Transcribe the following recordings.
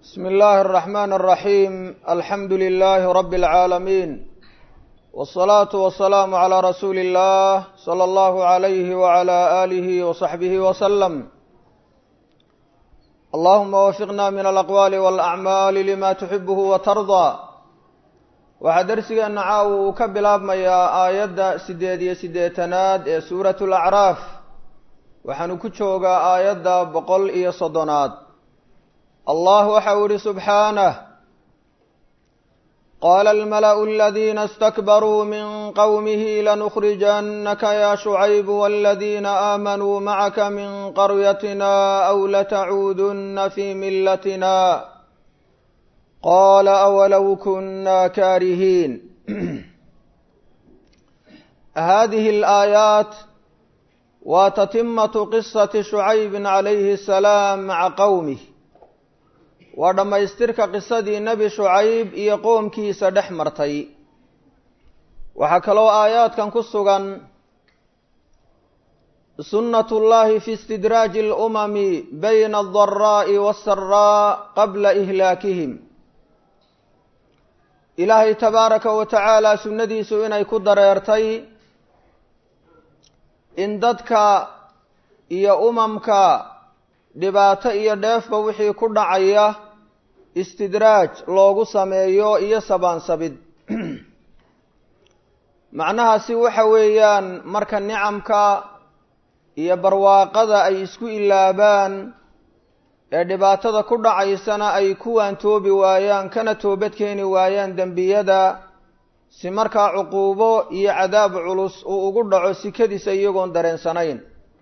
بسم الله الرحمن الرحيم الحمد لله رب العالمين والصلاة والسلام على رسول الله صلى الله عليه وعلى آله وصحبه وسلم اللهم وفقنا من الأقوال والأعمال لما تحبه وترضى waxaa darsigeena caawa uu ka bilaabmayaa aayadda siddeed iyo siddeetanaad ee suuratu alacraaf waxaanu ku joogaa aayadda boqol iyo soddonaad allah waxa uu ihi subxaanah qaala almala'u aladiina istakbaruu min qowmihi lanukhrijannaka ya shucaybu waladiina aamanuu macaka min qaryatina aw latacuudunna fii millatina qaala awalow kunna kaarihiin hadihi alaayaat waa tatimatu qisati shucaybin calayhi asalaam maca qowmih waa dhammaystirka qisadii nebi shucayb iyo qoomkiisa dhex martay waxaa kaloo aayaadkan ku sugan sunnat ullahi fi istidraaji alumami bayna aldaraa'i waassaraa qabla ihlaakihim ilaahay tabaaraka wa tacaala sunnadiisu inay ku dareertay in dadka iyo umamka dhibaato iyo dheefba wixii ku dhacaya istidraaj loogu sameeyo iyo sabaansabid macnahaasi waxa weeyaan marka nicamka iyo barwaaqada ay isku ilaabaan ee dhibaatada ku dhacaysana ay kuwaan toobi waayaan kana toobad keeni waayaan dembiyada si markaa cuquubo iyo cadaab culus uu ugu dhaco sikadiisa iyagoon dareensanayn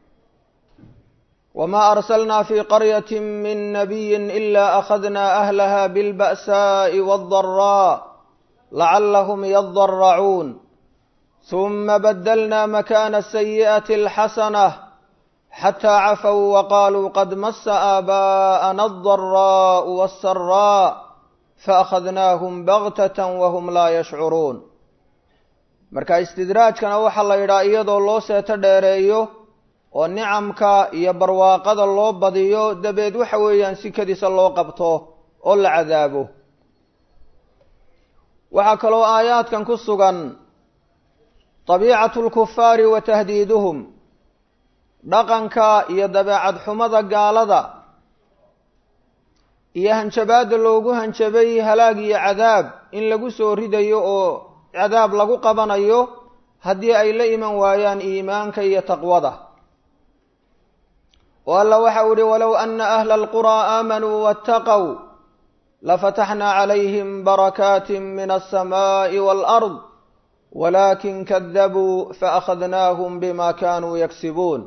wamaa arsalnaa fii qaryati min nabiyin ilaa akhadnaa ahlaha bilba'saa'i waaddaraa lacallahum yadaracuun huma badalnaa makaana asayi'ati alxasanah xataa cafow waqaaluu qad masa aabaa'ana aldaraa'u waassaraa faakhadnaahum baktatan wahum laa yashcuruun marka istidraajkana waxaa la yidhaha iyadoo loo seeto dheereeyo oo nicamka iyo barwaaqada loo badiyo dabeed waxa weeyaan sikadiisa loo qabto oo la cadaabo waxaa kaloo aayaadkan ku sugan dabiicatu lkufaari wa tahdiiduhum dhaqanka iyo dabeecad xumada gaalada iyo hanjabaadda loogu hanjabay halaag iyo cadaab in lagu soo ridayo oo cadaab lagu qabanayo haddii ay la iman waayaan iimaanka iyo taqwada oo alla waxa u ihi walow ana ahla alquraa aamanuu waataqow lafataxnaa calayhim barakaati min alsamaa'i waalard walakin kadabuu faakhadnaahum bima kanuu yagsibuun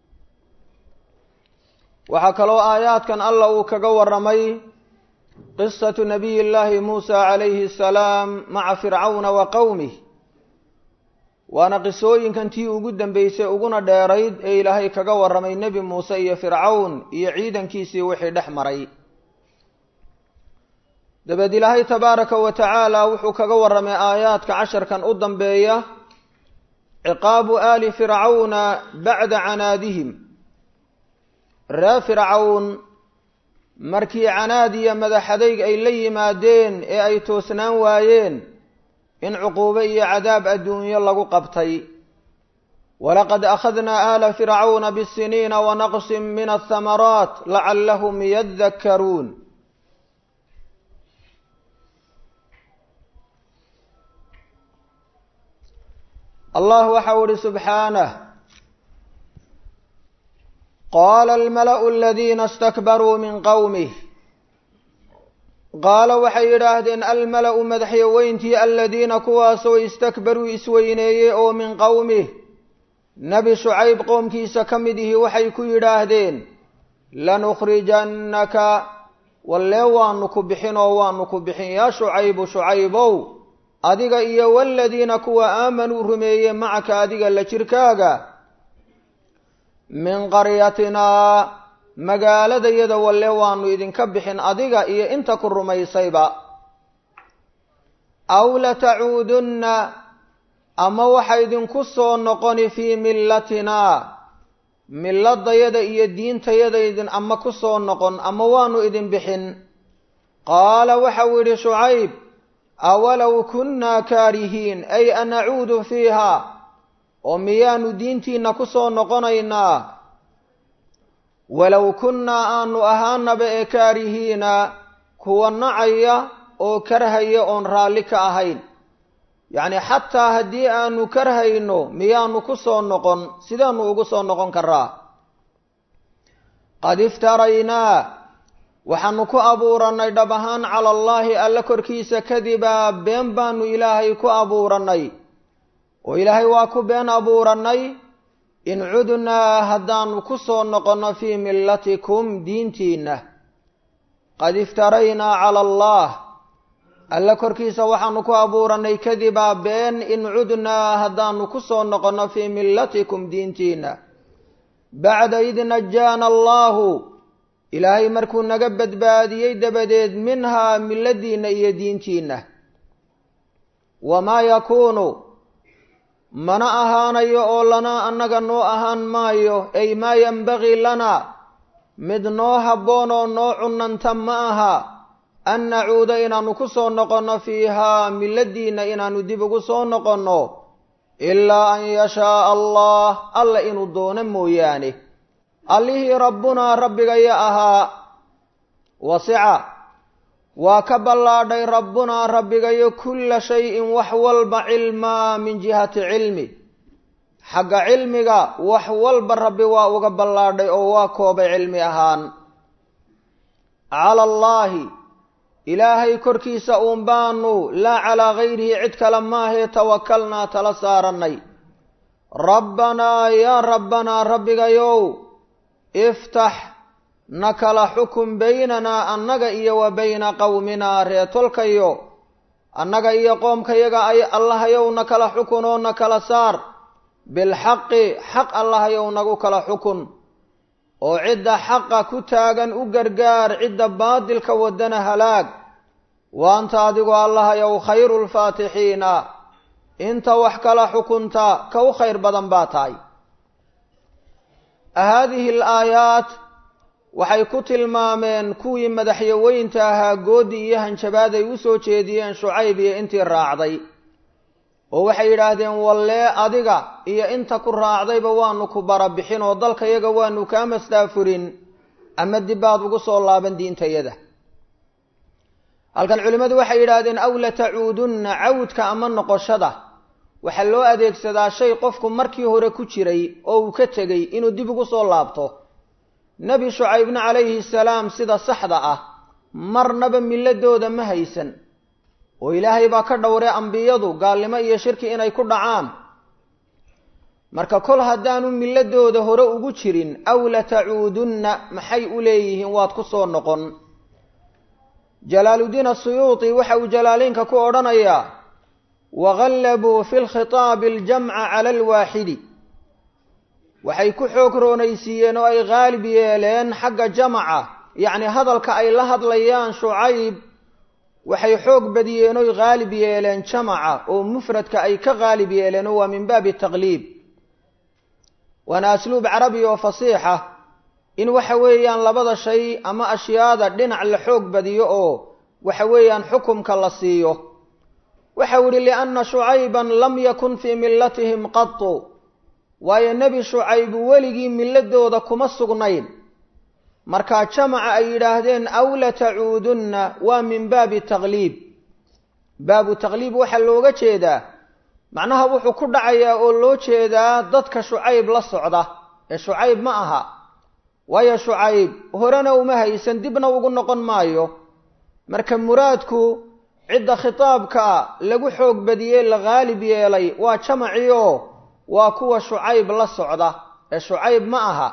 waxaa kaloo aayaadkan alla uu kaga warramay qisatu nabiy llaahi muusa calayhi asalaam maca fircawna wa qowmih waana qisooyinkan tii ugu dambeysay uguna dheerayd ee ilaahay kaga warramay nebi muuse iyo fircawn iyo ciidankiisii wixii dhex maray dabeed ilaahay tabaaraka wa tacaala wuxuu kaga warramay aayaadka casharkan u dambeeya ciqaabu aali fircawna bacda canaadihim ree fircawn markii canaad iyo madaxadayg ay la yimaadeen ee ay toosnaan waayeen in cuquubo iyo cadaab adduunyo lagu qabtay walaqad akhadnaa aala fircawna bisiniina wanaqsin min athamaraat lacallahum yadakkaruun allah waxau ihi subxaanah qaala almala'u aladiina istakbaruu min qowmih qaala waxay yidhaahdeen almala'u madaxyaweyntii aladiina kuwaasoo istakbaruu isweyneeyey oo min qowmih nebi shucayb qoomkiisa ka mid ihi waxay ku yidhaahdeen lanukhrijannaka wallee waanu ku bixin oo waanu ku bixin yaa shucaybu shucaybow adiga iyo waladiina kuwa aamanuu rumeeye macaka adiga la jirkaaga min qaryatinaa magaaladayada walle waanu idinka bixin adiga iyo inta ku rumaysayba aw latacuudunna ama waxa idinku soo noqoni fii millatinaa milladayada iyo diintayada idin ama ku soo noqon ama waanu idin bixin qaala waxau yidhi shucayb awalow kunnaa kaarihiin ay anacuudu fiiha oo miyaanu diintiinna ku soo noqonaynaa walow kunnaa aanu ahaanaba ee kaarihiina kuwa nacaya oo karhaya oon raalli ka ahayn yacni xataa haddii aanu karhayno miyaanu ku soo noqon sidaanu ugu soo noqon karaa qad iftaraynaa waxaanu ku abuurannay dhab ahaan cala allaahi alla korkiisa kadibaa been baanu ilaahay ku abuurannay oo ilaahay waa ku been abuurannay in cudnaa haddaanu ku soo noqonno fii millatikum diintiinna qad iftaraynaa cala allah alla korkiisa waxaanu ku abuurannay kadibaa been in cudnaa haddaanu ku soo noqonno fii millatikum diintiinna bacda id najaana allaahu ilaahay markuu naga badbaadiyey dabadeed minhaa milladiinna iyo diintiinna wamaa yakuunu mana ahaanayo oo lana annaga noo ahaan maayo ay maa yenbagii lana mid noo habboon oo noo cunanta ma aha an nacuuda inaannu ku soo noqonno fiihaa milladiinna inaannu dib ugu soo noqonno ilaa an yashaaa allah alla inuu doono mooyaane allihii rabbunaa rabbigaya ahaa wasica waa ka ballaadhay rabbunaa rabbigayo kulla shayin wax walba cilmaa min jihati cilmi xagga cilmiga wax walba rabbi waa uga ballaadhay oo waa koobay cilmi ahaan cala allaahi ilaahay korkiisa uun baanu laa calaa gayrihi cid kale maahee tawakalnaa tala saarannay rabbanaa yaa rabbanaa rabbigayow iftax na kala xukun baynanaa annaga iyo wa bayna qowminaa reetolkayo annaga iyo qoomkayaga ay allahayow na kala xukunoo na kala saar bilxaqi xaq allahayow nagu kala xukun oo cidda xaqa ku taagan u gargaar cidda baadilka wadana halaag wa anta adigu allahayow khayru lfaatixiina inta wax kala xukunta ka u khayr badan baa tahay haadihi alaayaat waxay ku tilmaameen kuwii madaxyaweynta ahaa goodi iyo hanjabaad ay u soo jeediyeen shucayb iyo intii raacday oo waxay yidhaahdeen wallee adiga iyo inta ku raacdayba waanu ku barabixin oo dalkayaga waanu kaa mastaafurin ama dibbaad ugu soo laaban diintayada halkan culimmadu waxay yidhaahdeen aw latacuudunna cawdka ama noqoshada waxaa loo adeegsadaa shay qofku markii hore ku jiray oo uu ka tegey inuu dib ugu soo laabto nebi shucaybna calayhi salaam sida saxda ah marnaba milladooda ma haysan oo ilaahay baa ka dhowray ambiyadu gaalnimo iyo shirki inay ku dhacaan marka kol haddaanu milladooda hore ugu jirin aw latacuudunna maxay u leeyihiin waad ku soo noqon jalaaluddiin asuyuuti waxa uu jalaaleynka ku odhanayaa wagallabuu fi lkhitaabi aljamca cala alwaaxidi waxay ku xoog roonaysiiyeen oo ay haalib yeeleen xagga jamaca yacni hadalka ay la hadlayaan shucayb waxay xoog badiyeen oy haalib yeeleen jamaca oo mufradka ay ka haalib yeeleen oo waa min baabi taqliib waana asluub carabi oo fasiixa in waxa weeyaan labada shay ama ashyaada dhinac la xoog badiyo oo waxa weeyaan xukumka la siiyo waxau yihi lianna shucayban lam yakun fii millatihim qatu waayo nebi shucayb weligii milladooda kuma sugnayn markaa jamaca ay yidhaahdeen aw latacuudunna waa min baabi taqliib baabu taqliib waxaa looga jeedaa macnaha wuxuu ku dhacayaa oo loo jeedaa dadka shucayb la socda ee shucayb ma aha waayo shucayb horena uma haysan dibna ugu noqon maayo marka muraadku cidda khitaabka lagu xoog badiyey la haalib yeelay waa jamacii oo waa kuwa shucayb la socda ee shucayb ma aha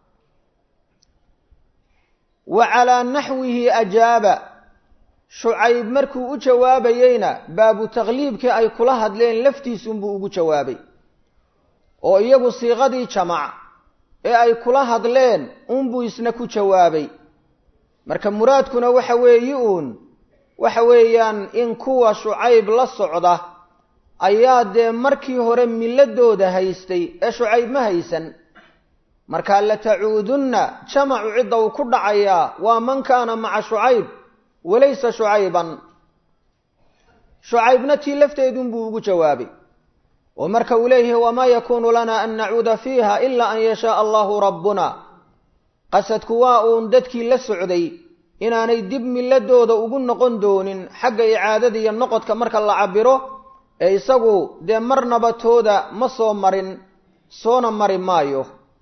wa calaa naxwihi ajaaba shucayb markuu u jawaabayeyna baabu taqliibkii ay kula hadleen laftiisunbuu ugu jawaabay oo iyagu siiqadii jamac ee ay kula hadleen unbuu isna ku jawaabay marka muraadkuna waxa weeyi uun waxa weeyaan in kuwa shucayb la socda ayaa dee markii hore milladooda haystay ee shucayb ma haysan markaa latacuudunna jamacu cidda uu ku dhacayaa waa man kaana maca shucayb walaysa shucayban shucaybna tii lafteedunbuu ugu jawaabay oo marka uu leeyahay wamaa yakuunu lana an nacuuda fiiha ilaa an yashaaa allahu rabbuna qasadku waa uun dadkii la socday inaanay dib milladooda ugu noqon doonin xagga icaadada iyo noqodka marka la cabiro ee isagu dee marnaba tooda ma soo marin soona mari maayo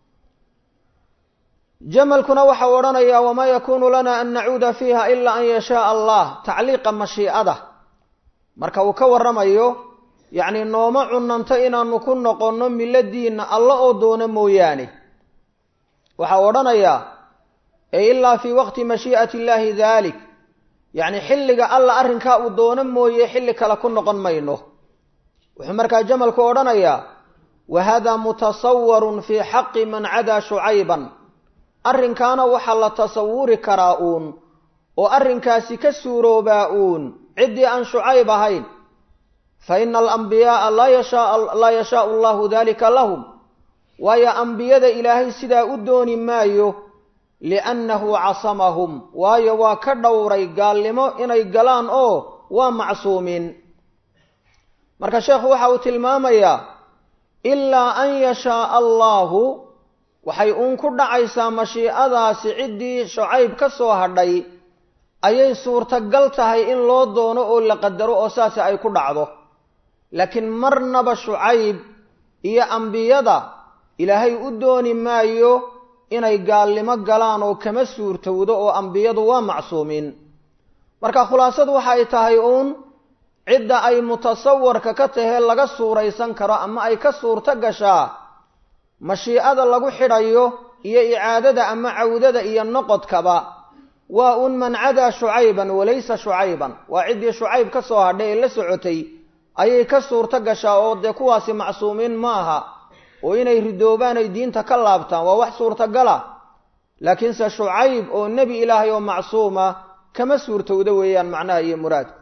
jamalkuna waxau odhanayaa wamaa yakuunu lana an nacuuda fiiha ilaa an yashaaa allah tacliiqa mashiicada marka uu ka warramayo yacni nooma cunanto inaanu ku noqonno miladiinna alla oo doono mooyaane waxau odhanayaa ee ilaa fii waqti mashii'ati illaahi daalik yacni xilliga alla arrinkaa uu doono mooye xilli kale ku noqon mayno wuxuu markaa jamalku odhanayaa wa hada mutasawarun fii xaqi man cadaa shucayban arrinkaana waxaa la tasawuri karaa uun oo arrinkaasi ka suuroobaa uun ciddii aan shucayb ahayn fa ina alambiyaaa laa yashaau allahu dalika lahum waayo ambiyada ilaahay sidaa u dooni maayo liannahu casamahum waayo waa ka dhowray gaalnimo inay galaan oo waa macsuumiin marka sheekhu waxa uu tilmaamayaa ilaa an yashaaa allahu waxay uun ku dhacaysaa mashiicadaasi ciddii shucayb ka soo hadhay ayay suurtagal tahay in loo doono oo la qadaro oo saasi ay ku dhacdo laakiin marnaba shucayb iyo ambiyada ilaahay u dooni maayo inay gaalnimo galaan oo kama suurtowdo oo ambiyadu waa macsuumiin marka khulaasadu waxay tahay uun cidda ay mutasawarka ka tahee laga suuraysan karo ama ay ka suurto gashaa mashiicada lagu xidhayo iyo icaadada ama cawdada iyo noqodkaba waa un man cadaa shucayban walaysa shucayban waa ciddii shucayb ka soo hadhay ee la socotay ayay ka suurto gashaa oo dee kuwaasi macsuumiin ma aha oo inay ridoobaan ay diinta ka laabtaan waa wax suurtagala laakiinse shucayb oo nebi ilaahay oo macsuuma kama suurtowda weeyaan macnaha iyo muraadku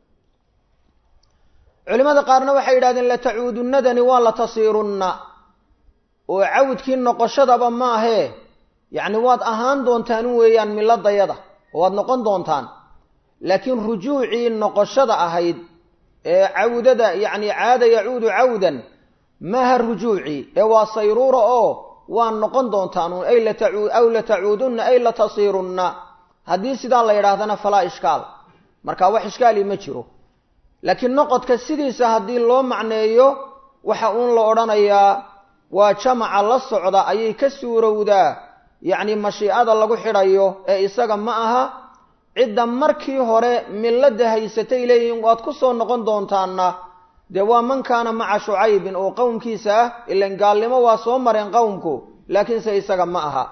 culimada qaarna waxay yidhahdeen latacuudunnadani waa la tasiirunna oo cawdkii noqoshadaba maahee yacni waad ahaan doontaan weeyaan milladayada oo waad noqon doontaan laakiin rujuucii noqoshada ahayd ee cawdada yacni caada yacuudu cawdan maaha rujuucii ee waa sayruura oo waa noqon doontaan un ay latacu aw latacuudunna ay latasiirunna haddii sidaa la yidhaahdana falaa ishkaal marka wax ishkaali ma jiro laakiin noqodka sidiisa haddii loo macneeyo waxa uun la odhanayaa waa jamaca la socda ayay ka suurowdaa yacni mashiicada lagu xidhayo ee isaga ma aha cidda markii hore milladda haysatay leeyihiin waad ku soo noqon doontaanna dee waa man kaana maca shucaybin oo qowmkiisa ah ilan gaalnimo waa soo mareen qowmku laakiinse isaga ma aha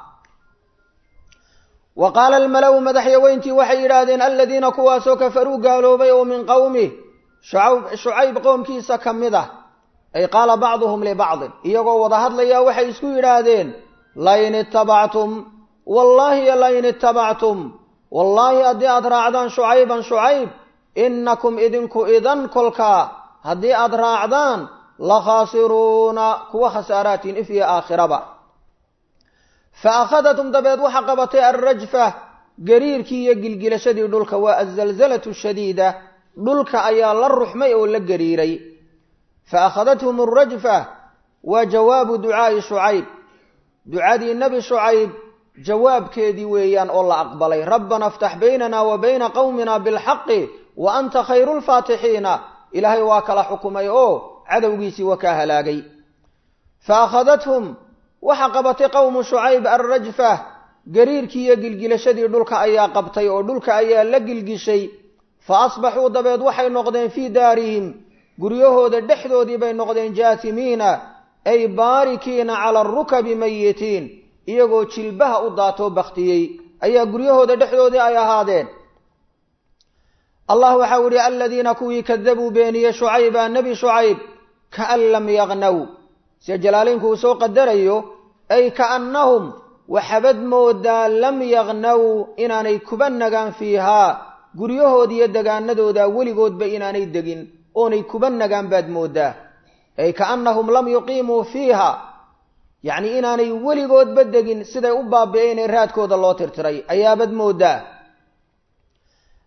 wa qaala almalow madaxyaweyntii waxay yidhaahdeen aladiina kuwaasoo kafaruu gaaloobay oo min qowmih shucayb qowmkiisa ka mid ah ay qaala bacduhum libacdin iyagoo wada hadlaya waxay isku yidhaahdeen lain itabactum wallaahi lain itabactum wallaahi haddii aad raacdaan shucayban shucayb innakum idinku idan kolkaa haddii aad raacdaan la khaasiruuna kuwa khasaaraatiin if iyo aakhiraba fa akhadatum dabeed waxa qabatay alrajfa gariirkii iyo gilgilashadii dhulka waa azalzalatu shadiida dhulka ayaa la ruxmay oo la gariiray fa akhadathum alrajfa waa jawaabu ducaa'i shucayb ducadii nebi shucayb jawaabkeedii weeyaan oo la aqbalay rabbana aftax baynana wa bayna qowmina bilxaqi wa anta khayru lfaatixiina ilaahay waa kala xukumay oo cadowgiisii waa kaa halaagay fa akhadathum waxa qabatay qowmu shucayb alrajfa gariirkii iyo gilgilashadii dhulka ayaa qabtay oo dhulka ayaa la gilgishay fa asbaxuu dabeed waxay noqdeen fii daarihim guryahooda dhexdoodii bay noqdeen jaasimiina ay baarikiina cala arukabi mayitiin iyagoo jilbaha u daatoo baktiyey ayaa guryahooda dhexdoodii ay ahaadeen allah waxau ihi aladiina kuwii kadabuu beeniyey shucayba nebi shucayb kaan lam yaqnaw sida jalaaleynku uu soo qadarayo ay kaannahum waxabad moodaa lam yaqnaw inaanay kuba nagaan fiihaa guryahoodi iyo degaanadooda weligoodba inaanay degin oonay kuba nagaan baad moodaa ay kaannahum lam yuqiimuu fiiha yacni inaanay weligoodba degin siday u baabi'een ee raadkooda loo tirtiray ayaabad moodaa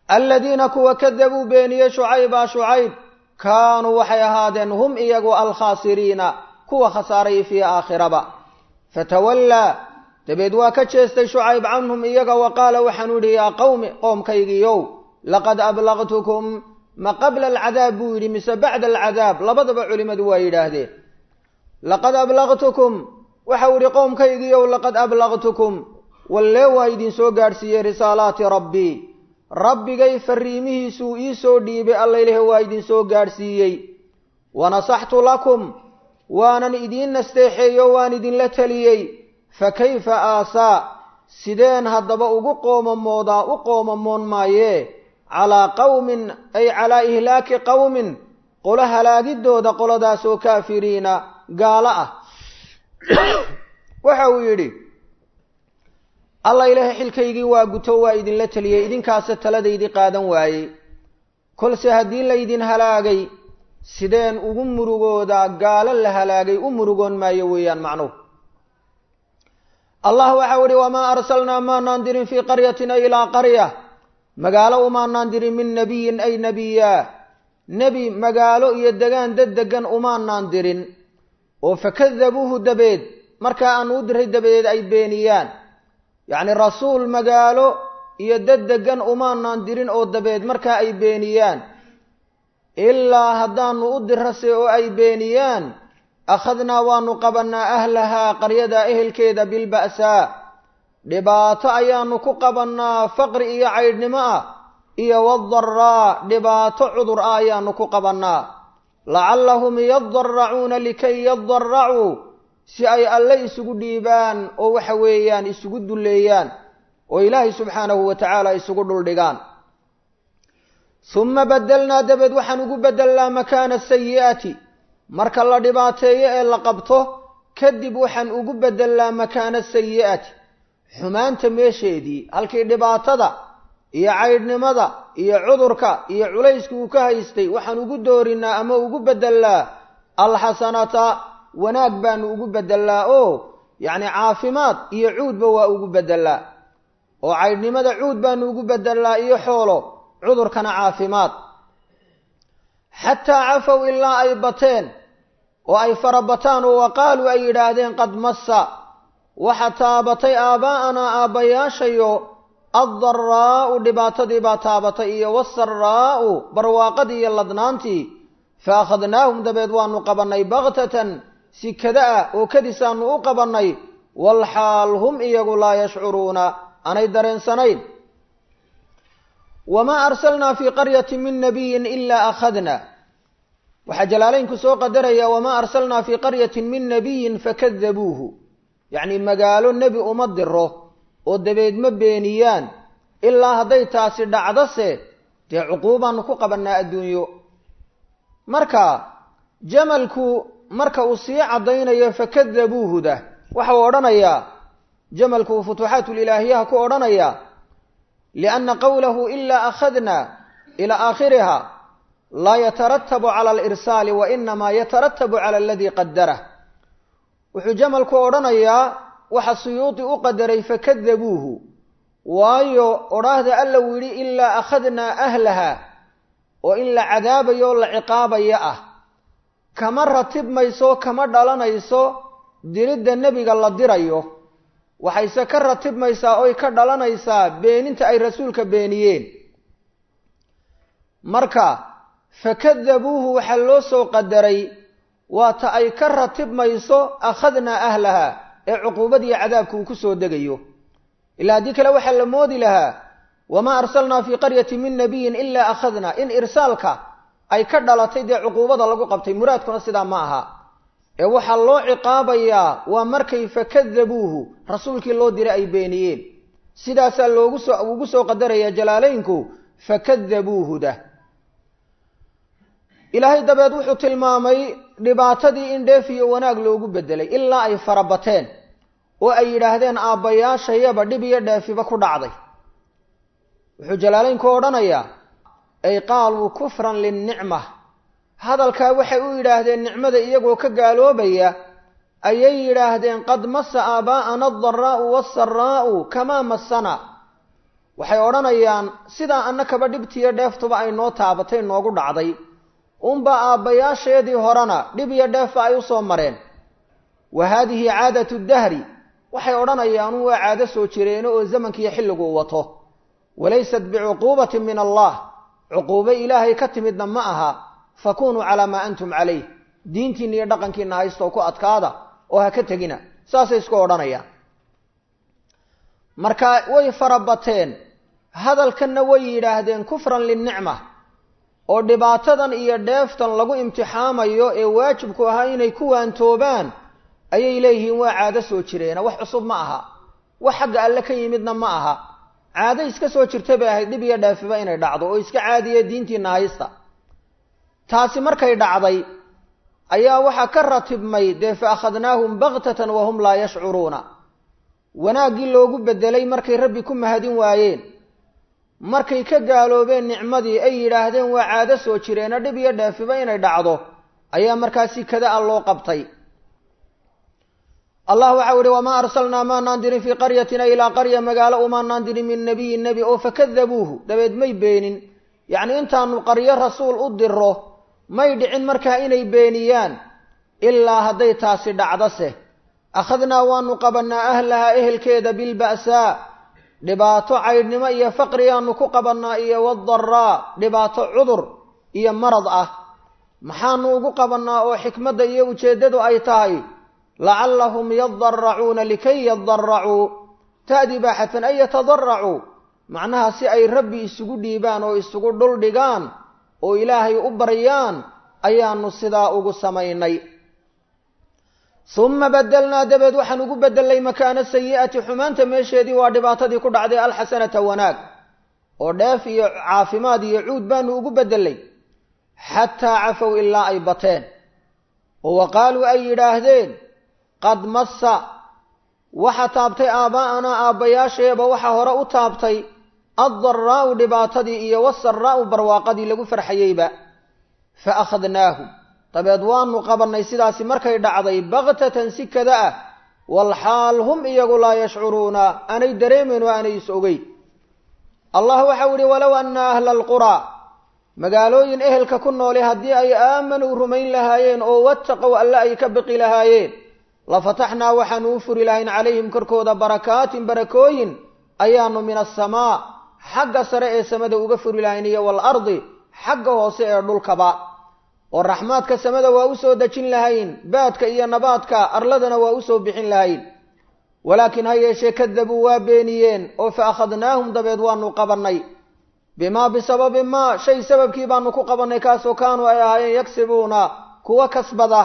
aladiina kuwa kadabuu beeniyey shucayba shucayb kaanuu waxay ahaadeen hum iyagu alkhaasiriina kuwa khasaaray fii aakhiraba fatawallaa dabeed waa ka jeestay shucayb canhum iyaga wa qaala waxaanu idhi yaa qowmi qoomkaygiiyow laqad ablaqtukum ma qabla alcadaab buu yidhi mise bacda alcadaab labadaba culimmadu waa yidhaahdeen laqad ablaqtukum waxau idhi qoomkaygiiyow laqad ablaqtukum wallee waa idinsoo gaadhsiiyey risaalaati rabbii rabbigay fariimihiisuu ii soo dhiibay allayleh waa idinsoo gaadhsiiyey wanasaxtu lakum waanan idiin nasteexeeyo waan idinla teliyey fa kayfa aasaa sideen haddaba ugu qoomamoodaa u qoomamoon maayee calaa qawmin ay calaa ihlaaki qawmin qolo halaagidooda qoladaasoo kaafiriina gaalo ah waxa uu yidhi alla ilaahay xilkaygii waa guto waa idinla teliyey idinkaase taladaydii qaadan waayey kolse haddii laydin halaagay sideen ugu murugoodaa gaalo la halaagay u murugoon maayo weeyaan macnuhu allah waxau idhi wamaa arsalnaa maanaan dirin fii qaryatin ay ilaa qarya magaalo umaanaan dirin min nebiyin ay nebiyaa nebi magaalo iyo degaan dad degan umaanaan dirin oo fakadabuuhu dabeed markaa aanu u diray dabadeed ay beeniyaan yacni rasuul magaalo iyo dad degan umaanaan dirin oo dabeed markaa ay beeniyaan ilaa haddaanu u dirase oo ay beeniyaan akhadnaa waanu qabannaa ahlahaa qaryadaa ehelkeeda bilba'saa dhibaato ayaanu ku qabannaa faqri iyo caydhnimo ah iyo wadaraa dhibaato cudur ah ayaanu ku qabannaa lacallahum yadaracuuna likay yadaracuu si ay alle isugu dhiibaan oo waxa weeyaan isugu dulleeyaan oo ilaahay subxaanahu wa tacaala isugu dhuldhigaan suma badelnaa dabeed waxaan ugu bedelnaa makaana sayi'ati marka la dhibaateeyo ee la qabto kadib waxaan ugu bedelnaa makaana sayi'ati xumaanta meesheedii halkii dhibaatada iyo caydhnimada iyo cudurka iyo culayska uu ka haystay waxaan ugu doorinaa ama ugu bedelnaa alxasanata wanaag baanu ugu bedelnaa oo yacni caafimaad iyo cuudba waa ugu bedelnaa oo caydhnimada cuud baanu ugu bedelnaa iyo xoolo cudurkana caafimaad xataa cafow ilaa ay bateen oo ay farabataan oo waqaaluu ay yidhaahdeen qad massa waxa taabatay aabbaa'anaa aabbayaashayo addaraa'u dhibaatadii baa taabatay iyo wasaraa'u barwaaqadii iyo ladnaantii fa akhadnaahum dabeed waanu qabannay baktatan si kada ah oo kadisaanu u qabannay walxaal hum iyagu laa yashcuruuna aanay dareensanayn wamaa arsalnaa fii qaryatin min nabiyin ilaa akhadna waxaa jalaalaynku soo qadaraya wamaa arsalnaa fii qaryatin min nabiyin fakadabuuhu yacni magaalo nebi uma diro oo dabeed ma beeniyaan ilaa hadday taasi dhacdose dee cuquubaanu ku qabannaa adduunyo marka jamalku marka uu sii caddaynayo fakadabuuhuda waxau odhanayaa jamalku uu futuuxaatulilaahiyaha ku odhanayaa lianna qowlahu ilaa akhadna ilaa aakhiriha laa yataratabu cala alirsaali wa inamaa yataratabu cala aladii qadarah wuxuu jamalku odhanayaa waxa suyuudi u qadaray fakadabuuhu waayo odhaahda alla uu yidhi ilaa akhadnaa ahlaha oo in la cadaabayo oo la ciqaabaya ah kama ratibmayso kama dhalanayso diridda nebiga la dirayo waxayse ka ratibmaysaa oy ka dhalanaysaa beeninta ay rasuulka beeniyeen marka fakadabuuhu waxaa loo soo qadaray waata ay ka ratibmayso akhadnaa ahlaha ee cuquubadiiyo cadaabka uu ku soo degayo ilaa haddii kale waxaa la moodi lahaa wamaa arsalnaa fii qaryatin min nabiyin ilaa akhadnaa in irsaalka ay ka dhalatay dee cuquubada lagu qabtay muraadkuna sidaa ma aha ee waxaa loo ciqaabayaa waa markay fakadabuuhu rasuulkii loo diray ay beeniyeen sidaasaa loogu soo ugu soo qadaraya jalaalaynku fakadabuuhuda ilaahay dabeed wuxuu tilmaamay dhibaatadii in dheef iyo wanaag loogu bedelay ilaa ay farabateen oo ay yidhaahdeen aabbayaashayaba dhib iyo dheefiba ku dhacday wuxuu jalaalaynku odhanayaa ay qaaluu kufran linnicma hadalkaa waxay u yidhaahdeen nicmada iyagoo ka gaaloobaya ayay yidhaahdeen qad masa aabaa'ana adaraa'u waasaraa'u kamaa masana waxay odhanayaan sidaa annakaba dhibtiiyo dheeftuba ay noo taabatay noogu dhacday unba aabbayaasheedii horena dhib iyo dheefba ay u soo mareen wa haadihi caadatu dahri waxay odhanayaan un waa caado soo jireeno oo zamankiiyo xilliguu wato walaysat bicuquubatin min allah cuquubo ilaahay ka timidna ma aha fakunuu calaa maa antum calayh diintiinna iyo dhaqankiina haystoo ku adkaada oo ha ka tegina saasay isku odhanayaan marka way farabateen hadalkanna way yidhaahdeen kufran linicma oo dhibaatadan iyo dheeftan lagu imtixaamayo ee waajibku ahaa inay ku waantoobaan ayay leeyihiin waa caado soo jireena wax cusub ma aha wax xagga alle ka yimidna ma aha caado iska soo jirta bay ahayd dhib iyo dheefiba inay dhacdo oo iska caadiya diintiina haysta taasi markay dhacday ayaa waxaa ka ratibmay dee fa akhadnaahum baktatan wahum laa yashcuruuna wanaaggii loogu bedelay markay rabbi ku mahadin waayeen markay ka gaaloobeen nicmadii ay yidhaahdeen waa caado soo jireena dhib iyo dheefiba inay dhacdo ayaa markaasi kada a loo qabtay allah waxau ihi wamaa arsalnaa maanaan dirin fii qaryatina ilaa qarya magaalo umaanaan dirin min nabiyin nebi oo fakadabuuhu dabeed may beenin yacnii intaanu qaryo rasuul u diro may dhicin markaa inay beeniyaan ilaa hadday taasi dhacdase akhadnaa waanu qabannaa ahlahaa ehelkeeda bilba'saa dhibaato caydhnimo iyo faqrigaanu ku qabannaa iyo wadaraa dhibaato cudur iyo marad ah maxaanu ugu qabannaa oo xikmadda iyo ujeeddadu ay tahay lacallahum yadaracuuna likay yadaracuu ta'dii baa xadfan ay yatadaracuu macnaha si ay rabbi isugu dhiibaan oo isugu dhul dhigaan oo ilaahay u baryaan ayaanu sidaa ugu samaynay uma badelnaa dabeed waxaan ugu bedelnay makaana sayi'ati xumaanta meesheedii waa dhibaatadii ku dhacday alxasanata wanaag oo dheef iyo caafimaad iyo cuud baanu ugu bedelnay xataa cafow ilaa ay bateen oo wa qaaluu ay yidhaahdeen qad massa waxa taabtay aabbaa'anaa aabbayaasheeba waxa hore u taabtay addaraa'u dhibaatadii iyo wasaraa'u barwaaqadii lagu farxayeyba fa akhadnaahum dabeed waanu qabannay sidaasi markay dhacday baktatan si kada ah walxaal hum iyagu laa yashcuruuna aanay dareemayn oo aanay is ogey allah waxau ihi walow anna ahla alquraa magaalooyin ehelka ku nooli haddii ay aamanuu rumayn lahaayeen oo wattaqow alle ay ka biqi lahaayeen lafataxnaa waxaanu u furi lahayn calayhim korkooda barakaatin barakooyin ayaanu min asamaa xagga sare ee samada uga furi lahayn iyo waalardi xagga hoose ee dhulkaba oo raxmaadka samada waa u soo dejin lahayn baadka iyo nabaadka arladana waa u soo bixin lahayn walaakiin ha yeeshee kadabuu waa beeniyeen oo fa akhadnaahum dabeed waanu qabannay bimaa bisababi maa shay sababkii baanu ku qabannay kaasoo kaanuu ay ahaayeen yagsibuuna kuwa kasbada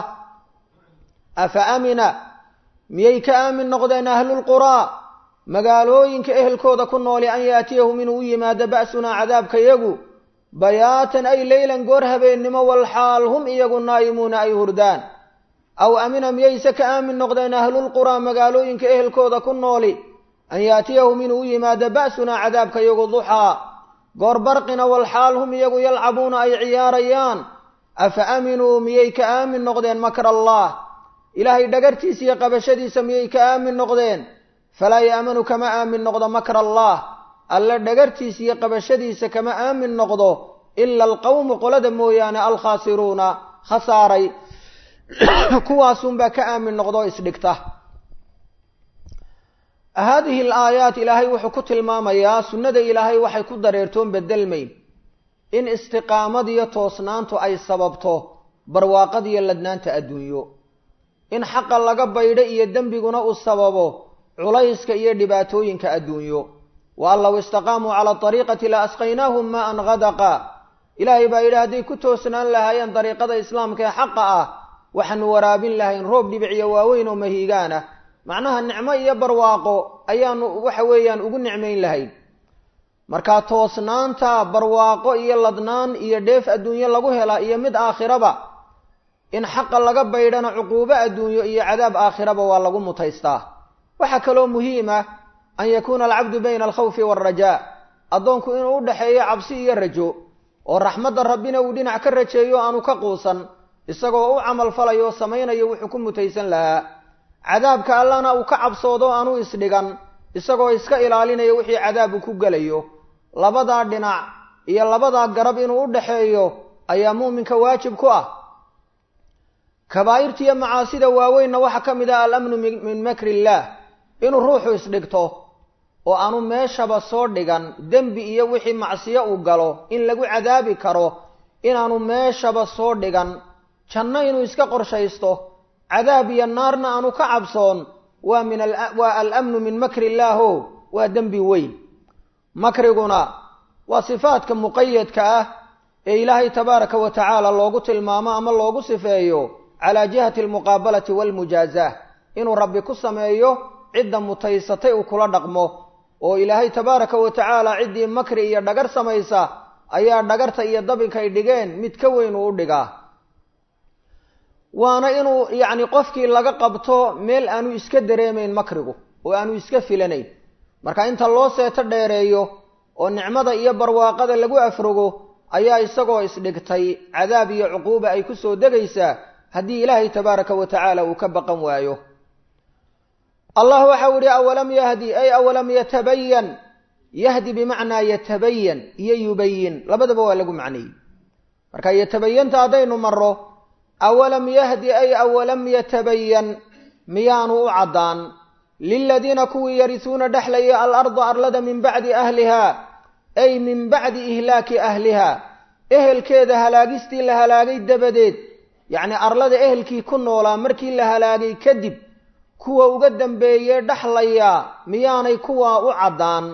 afa amina miyay ka aamin noqdeen ahlulquraa magaalooyinka ehelkooda ku nooli an yaatiyahum inuu u yimaado ba'sunaa cadaabkayagu bayaatan ay leylan goor habeennimo walxaal hum iyagu naa'imuuna ay hurdaan aw amina miyayse ka aamin noqdeen ahlulquraa magaalooyinka ehelkooda ku nooli an yaatiyahum inuu u yimaado ba'sunaa cadaabkayagu duxaa goor barqina walxaal hum iyagu yalcabuuna ay ciyaarayaan afa aaminuu miyay ka aamin noqdeen makra allah ilaahay dhagartiisa iyo qabashadiisa miyay ka aamin noqdeen falaa yaamanu kama aamin noqdo makra allah alle dhagartiisa iyo qabashadiisa kama aamin noqdo ila alqawmu qolada mooyaane alkhaasiruuna khasaaray kuwaasunbaa ka aamin noqdoo isdhigta haadihi alaayaat ilaahay wuxuu ku tilmaamayaa sunnada ilaahay waxay ku dareertoon bedelmayn in istiqaamadiyo toosnaantu ay sababto barwaaqadiyo ladnaanta adduunyo in xaqa laga baydho iyo dembiguna uu sababo culayska iyo dhibaatooyinka adduunyo wa an low istaqaamuu cala ariiqati la asqaynaahum maan hadaqa ilaahay baa yidhi hadday ku toosnaan lahaayeen dariiqada islaamka ee xaqa ah waxaanu waraabin lahayn roob dhibiciyo waaweyn oo mahiigaan ah macnaha nicmo iyo barwaaqo ayaanu waxa weeyaan ugu nicmayn lahayn markaa toosnaanta barwaaqo iyo ladnaan iyo dheef adduunyo lagu helaa iyo mid aakhiraba in xaqa laga baydhana cuquubo adduunyo iyo cadaab aakhiraba waa lagu mutaystaa waxaa kaloo muhiim ah an yakuuna alcabdu bayna alkhawfi waalrajaa addoonku inuu u dhexeeyo cabsi iyo rajo oo raxmadda rabbina uu dhinac ka rajeeyo aanu ka quusan isagoo u camal falayo oo samaynayo wuxuu ku mutaysan lahaa cadaabka allana uu ka cabsoodo aanu isdhigan isagoo iska ilaalinaya wixii cadaabu ku gelayo labadaa dhinac iyo labadaa garab inuu u dhaxeeyo ayaa muuminka waajib ku ah kabaa'irta iyo macaasida waaweynna waxaa ka mid ah alamnu min makri illaah inuu ruuxu isdhigto oo aanu meeshaba soo dhigan dembi iyo wixii macsiyo uu galo in lagu cadaabi karo inaanu meeshaba soo dhigan janno inuu iska qorshaysto cadaab iyo naarna aanu ka cabsoon waa min waa alamnu min makri illaaho waa dembi weyn makriguna waa sifaadka muqayadka ah ee ilaahay tabaaraka wa tacaala loogu tilmaamo ama loogu sifeeyo calaa jihati almuqaabalati waalmujaazah inuu rabbi ku sameeyo cidda mutaysatay uu kula dhaqmo oo ilaahay tabaaraka wa tacaala ciddii makri iyo dhagar samaysa ayaa dhagarta iyo dabinkay dhigeen mid ka weyn uu u dhigaa waana inuu yacni qofkii laga qabto meel aanu iska dareemayn makrigu oo aanu iska filanayn marka inta loo seeto dheereeyo oo nicmada iyo barwaaqada lagu afrogo ayaa isagoo isdhigtay cadaab iyo cuquuba ay ku soo degaysaa haddii ilaahay tabaaraka wa tacaala uu ka baqan waayo allah waxau yihi awalam yahdi ay awalam yatabayan yahdi bimacnaa yatabayan iyo yubayin labadaba waa lagu macneeyey marka yatabayanta haddaynu maro awalam yahdi ay awalam yatabayan miyaanu u caddaan liladiina kuwii yarisuuna dhexlaya alarda arlada min bacdi ahliha ay min bacdi ihlaaki ahliha ehelkeeda halaagistii la halaagay dabadeed yacni arlada ehelkii ku noolaa markii la halaagay kadib kuwa uga dambeeyee dhexlaya miyaanay kuwaa u caddaan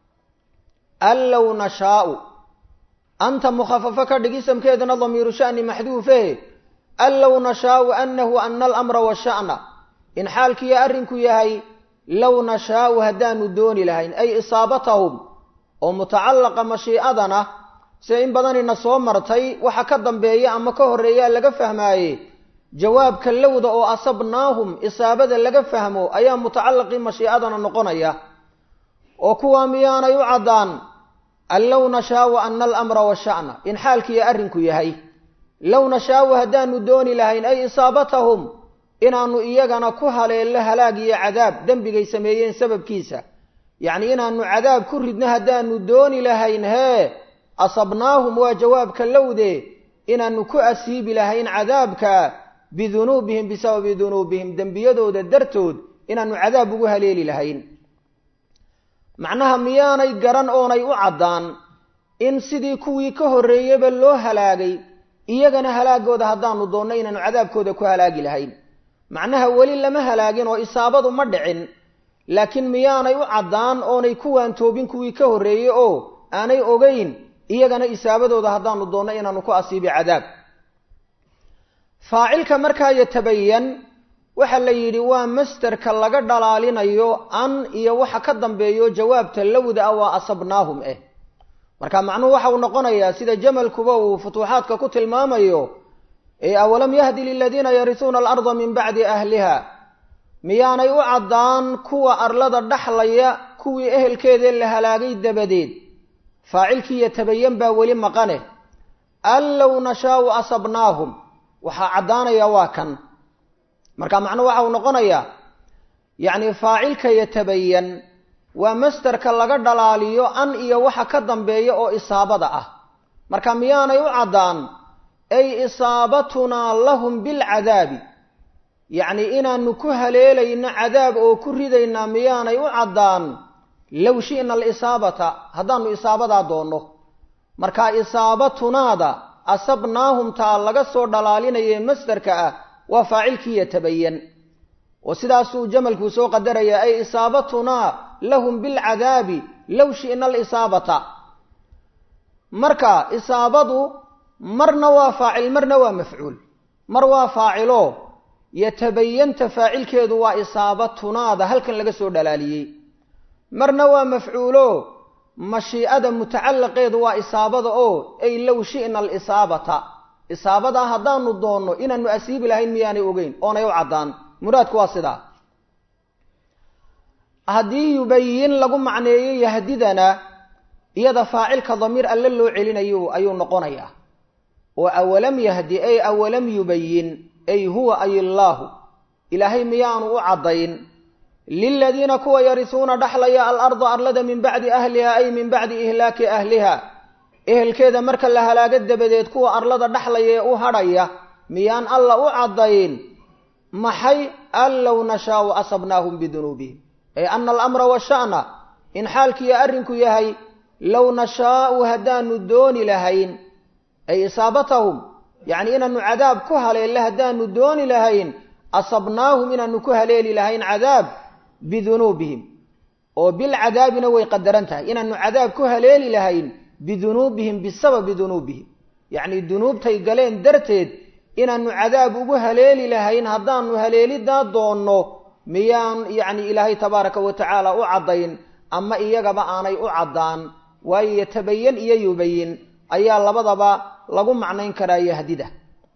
an low nashaau anta mukhafafo ka dhig isamkeedana damiiru sha'ni maxduufe an low nashaau anahu ana alamra washa'na in xaalkiiyo arrinku yahay low nashaau haddaanu dooni lahayn ay isaabatahum oo mutacallaqa mashiicadana sida in badanina soo martay waxa ka dambeeya ama ka horreeyaa laga fahmaaye jawaabka lowda oo asabnaahum isaabada laga fahmo ayaa mutacallaqii mashiicadana noqonaya oo kuwaa miyaanay u caddaan an low nashaau ana alamra washa'na in xaalkiiyo arrinku yahay low nashaau haddaanu dooni lahayn ay isaabatahum inaanu iyagana ku haleello halaag iyo cadaab dembigay sameeyeen sababkiisa yacni inaanu cadaab ku ridno haddaanu dooni lahayn hee asabnaahum waa jawaabka lowde inaanu ku asiibi lahayn cadaabka bidunuubihim bisababi dunuubihim dembiyadooda dartood inaanu cadaab ugu haleeli lahayn macnaha miyaanay garan oonay u caddaan in sidii kuwii ka horreeyeyba loo halaagay iyagana halaagooda haddaanu doonno inaanu cadaabkooda ku halaagi lahayn macnaha weli lama halaagin oo isaabadu ma dhicin laakiin miyaanay u caddaan oonay kuwaan toobin kuwii ka horreeyey oo aanay ogeyn iyagana isaabadooda haddaanu doonno inaanu ku asiibi cadaab faacilka markaa yatabayan waxaa la yidhi waa masterka laga dhalaalinayo an iyo waxa ka dambeeyo jawaabta lowda ah waa asabnaahum eh marka macnuhu waxa uu noqonayaa sida jamalkuba uu futuuxaadka ku tilmaamayo ee awalam yahdi liladiina yarisuuna alarda min bacdi ahliha miyaanay u caddaan kuwa arlada dhaxlaya kuwii ehelkeedee la halaagay dabadeed faacilkii yatabayan baa weli maqane an low nashaau asabnaahum waxaa caddaanaya waa kan marka macnuhu waxa uu noqonayaa yacni faacilka yatabayan waa masterka laga dhalaaliyo an iyo waxa ka dambeeya oo isaabada ah marka miyaanay u caddaan ay isaabatunaa lahum bilcadaabi yacni inaanu ku haleelayno cadaab oo ku ridaynaa miyaanay u caddaan low shi'na alisaabata haddaanu isaabadaa doonno marka isaabatunaada asabnaahum taa laga soo dhalaalinaye masderka ah waa faacilkii yatabayan oo sidaasuu jamalkuu soo qadaraya ay isaabatunaa lahum bilcadaabi low shi'na alisaabata marka isaabadu marna waa faacil marna waa mafcuul mar waa faacilo yatabayanta faacilkeedu waa isaabatunaada halkan laga soo dhalaaliyey marna waa mafcuulo mashiicada mutacallaqeedu waa isaabada oo ay low shi'na alisaabata isaabadaa haddaanu doonno inaanu asiibi lahayn miyaanay ogeyn oonay u caddaan muraadku waa sidaa haddii yubayin lagu macneeyo yahdidana iyada faacilka damiir alle loo celinayo ayuu noqonayaa oo awalam yahdi ay awalam yubayin ay huwa ay illaahu ilaahay miyaanu u caddayn liladiina kuwa yarisuuna dhaxlaya alarda arlada min bacdi ahliha ay min bacdi ihlaaki ahliha ehelkeeda marka la halaago dabadeed kuwa arlada dhaxlaya ee u hadhaya miyaan alla u caddayn maxay an low nashaau asabnaahum bidunuubihim ay ana alamra washa'na in xaalkiiyo arrinku yahay low nashaau haddaanu dooni lahayn ay isaabatahum yacni inaanu cadaab ku haleelle haddaanu dooni lahayn asabnaahum inaanu ku haleeli lahayn cadaab bidunuubihim oo bilcadaabina way qadaran tahay inaanu cadaab ku haleeli lahayn bidunuubihim bisababi dunuubihim yacni dunuubtay galeen darteed inaanu cadaab ugu haleeli lahayn haddaanu haleelidaa doonno miyaan yacni ilaahay tabaaraka wa tacaala u caddayn ama iyagaba aanay u caddaan waayo yatabayan iyo yubayin ayaa labadaba lagu macnayn karaa yahdida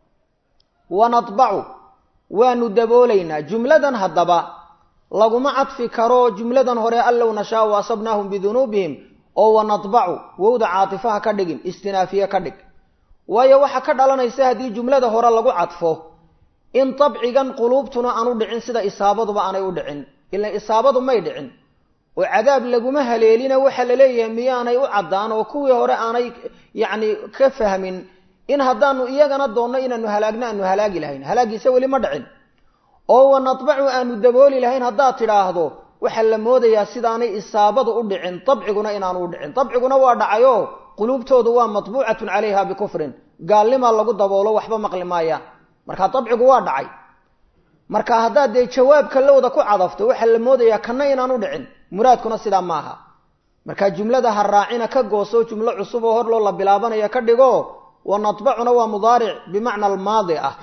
wanadbacu waanu daboolaynaa jumladan haddaba laguma cadfi karo jumladan hore allow nashaau asabnaahum bidunuubihim oo wanadbacu wowda caatifaha ka dhigin istinaafiye ka dhig waayo waxaa ka dhalanaysa haddii jumlada hore lagu cadfo in dabcigan quluubtuna aanu dhicin sida isaabaduba aanay u dhicin ila isaabadu may dhicin oo cadaab laguma haleelina waxaa la leeyahay miyaanay u caddaan oo kuwii hore aanay yacni ka fahmin in haddaanu iyagana doonno inaanu halaagno aanu halaagi lahayn halaagiisa weli ma dhicin oo wanadbacu aanu dabooli lahayn haddaad tidhaahdo waxaa la moodayaa sidaanay isaabadu u dhicin dabciguna inaanu u dhicin dabciguna waa dhacayoo quluubtoodu waa matbuucatun calayha bikufrin gaalnimaa lagu daboolo waxba maqli maayaan marka dabcigu waa dhacay marka haddaad dee jawaabka lowda ku cadafto waxaa la moodayaa kana inaan u dhicin muraadkuna sidaa maaha marka jumlada ha raacina ka gooso jumlo cusub oo hor loo la bilaabanaya ka dhigo wanadbacuna waa mudaaric bimacna almaadi ah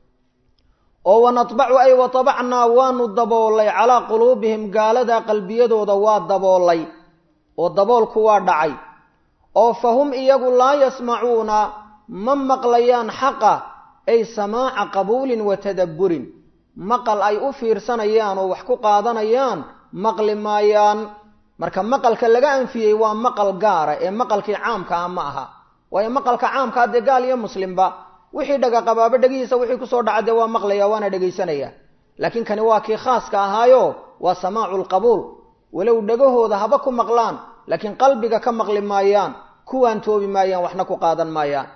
oo wanadbacu ay watabacnaa waanu daboolay calaa quluubihim gaalada qalbiyadooda waa daboolay oo daboolku waa dhacay oo fa hum iyagu laa yasmacuuna ma maqlayaan xaqa ay samaaca qabuulin wa tadabburin maqal ay u fiirsanayaan oo wax ku qaadanayaan maqli maayaan marka maqalka laga anfiyey waa maqal gaara ee maqalkii caamka ah ma aha waayo maqalka caamkaa dee gaal iyo muslimba wixii dhagaqabaaba dhegihiisa wixii kusoo dhaca dee waa maqlaya waana dhegaysanaya laakiin kani waa kii khaaska ahaayo waa samaacu lqabuul walow dhegahooda haba ku maqlaan laakiin qalbiga ka maqli maayaan kuwaan toobi maayaan waxna ku qaadan maayaan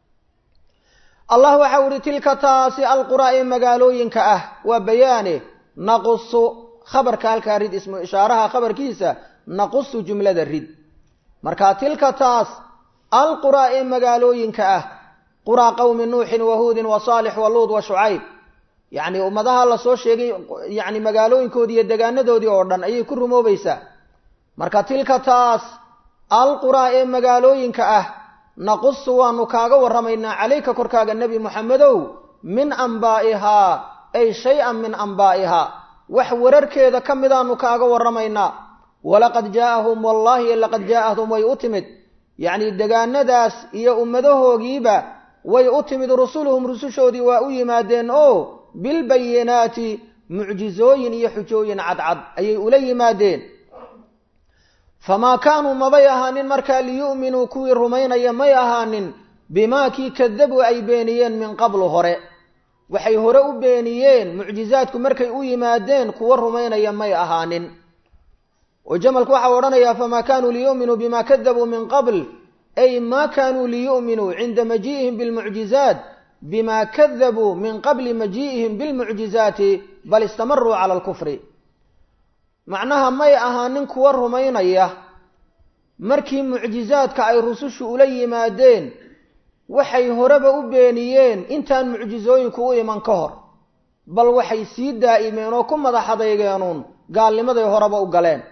allah waxau ihi tilka taasi alquraa ee magaalooyinka ah waa bayaane naqusu khabarka halkaa rid ismu ishaaraha khabarkiisa naqusu jumlada rid marka tilka taas alquraa ee magaalooyinka ah quraa qowmi nuuxin wa huudin wa saalix wa luud wa shucayb yacni ummadaha lasoo sheegay yacni magaalooyinkoodii iyo degaanadoodii oo dhan ayay ku rumoobaysaa marka tilka taas alquraa ee magaalooyinka ah naqusu waanu kaaga warramaynaa calayka korkaaga nebi moxamedow min ambaa'ihaa ay shay-an min ambaa'ihaa wax wararkeeda ka midaanu kaaga warramaynaa walaqad jaa'ahum wallaahi laqad jaa'ahum way u timid yacni degaanadaas iyo ummadahoogiiba way u timid rusuluhum rusushoodii waa u yimaadeen oo bilbayinaati mucjizooyin iyo xujooyin cadcad ayay ula yimaadeen famaa kaanuu mabay ahaanin markaa liyu'minuu kuwii rumaynaya may ahaanin bimaa kii kadabuu ay beeniyeen min qablu hore waxay hore u beeniyeen mucjizaadku markay u yimaadeen kuwa rumaynaya may ahaanin oo jamalku waxau odhanayaa famaa kaanuu liyu'minuu bima kadabuu min qabl ay ma kaanuu liyu'minuu cinda maji'ihim bilmucjizaat bima kadabuu min qabli maji'ihim bilmucjizaati bal istamaruu cala alkufri macnaha may ahaanin kuwa rumaynaya markii mucjizaadka ay rusushu ula yimaadeen waxay horeba u beeniyeen intaan mucjizooyinku u iman ka hor bal waxay sii daa'imeen oo ku madax adeygeenuun gaalnimaday horeba u galeen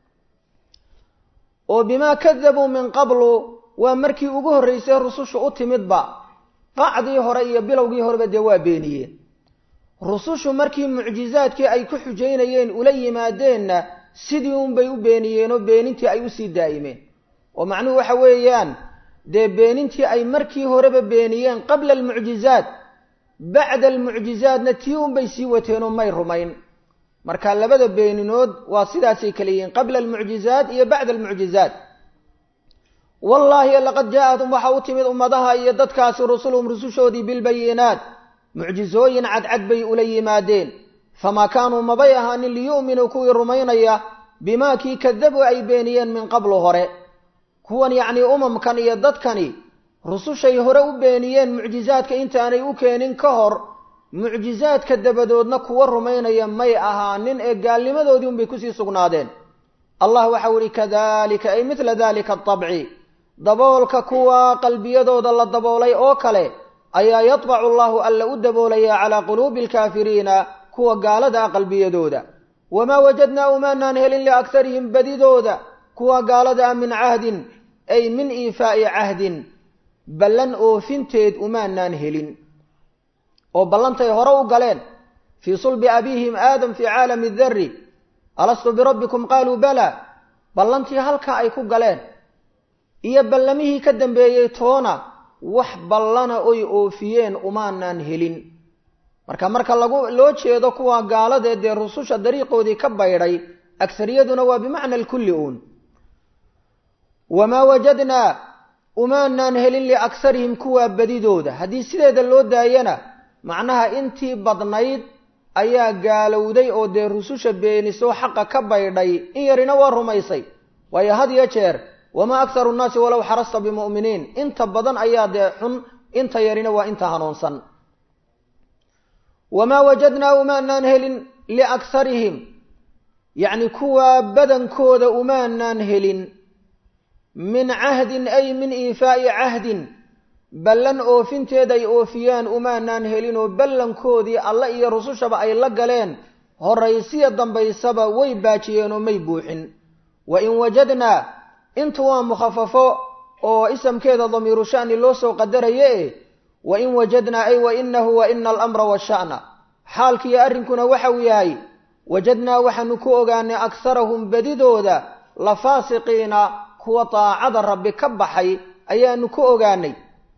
oo bimaa kadabuu min qablu waa markii ugu horreysay rusushu u timidba qacdii hore iyo bilowgii horeba dee waa beeniyeen rusushu markii mucjizaadkii ay ku xujaynayeen ula yimaadeenna sidii unbay u beeniyeenoo beenintii ay usii daa'imeen oo macnuhu waxa weeyaan dee beenintii ay markii horeba beeniyeen qabla almucjizaat bacda almucjizaatna tii unbay sii wateenoo may rumayn marka labada beeninood waa sidaasay kala yihiin qabla almucjizaat iyo bacda almucjizaat wallaahi laqad jaa-atum waxa u timid ummadaha iyo dadkaasi rusuluhum rusushoodii bilbayinaat mucjizooyin cadcad bay ula yimaadeen famaa kaanuu mabay ahaanin liyu'minuu kuwii rumaynaya bimaa kii kadabuu ay beeniyeen min qablu hore kuwan yacnii umamkan iyo dadkani rusushay hore u beeniyeen mucjizaadka intaanay u keenin ka hor mucjizaadka dabadoodna kuwa rumaynaya may ahaanin ee gaalnimadoodii unbay kusii sugnaadeen allah waxau ihi kadalika ay midla dalika atabci daboolka kuwa qalbiyadooda la daboolay oo kale ayaa yadbacu allahu alla u daboolaya calaa quluubi alkaafiriina kuwa gaalada ah qalbiyadooda wamaa wajadnaa umaanaan helin liakharihim badidooda kuwa gaalada ah min cahdin ay min iifaa'i cahdin ballan oofinteed umaanaan helin oo ballantay hore u galeen fii sulbi abiihim aadam fii caalami darri alastu birabbikum qaaluu bala ballantii halkaa ay ku galeen iyo ballamihii ka dambeeyey toona wax ballana oy oofiyeen umaanaan helin marka marka lagu loo jeedo kuwa gaaladeed dee rususha dariiqoodii ka baydhay agariyaduna waa bimacna alkulli uun wamaa wajadnaa umaanaan helin liakarihim kuwaa badidooda haddii sideeda loo daayana macnaha intii badnayd ayaa gaalowday oo dee rususha beenisoo xaqa ka baydhay in yarina waa rumaysay waayo had iyo jeer wamaa akharu nnaasi walow xarasta bimu'miniin inta badan ayaa dee xun inta yarina waa inta hanuunsan wamaa wajadnaa umaanaan helin liakharihim yacni kuwaa badankooda umaanaan helin min cahdin ay min iifaa'i cahdin ballan oofinteed ay oofiyaan umaanaan helin oo ballankoodii alle iyo rusushaba ay la galeen horaysiya dambaysaba way baajiyeen oo may buuxin wa in wajadnaa intu waa mukhafafo oo isamkeeda damiiru sha'ni loo soo qadaraye e wa in wajadnaa ay wa inahu wa ina alamra washa'na xaalkiiyo arrinkuna waxau yahay wajadnaa waxaanu ku ogaanay akharahum badidooda la faasiqiina kuwa daacada rabbi ka baxay ayaanu ku ogaanay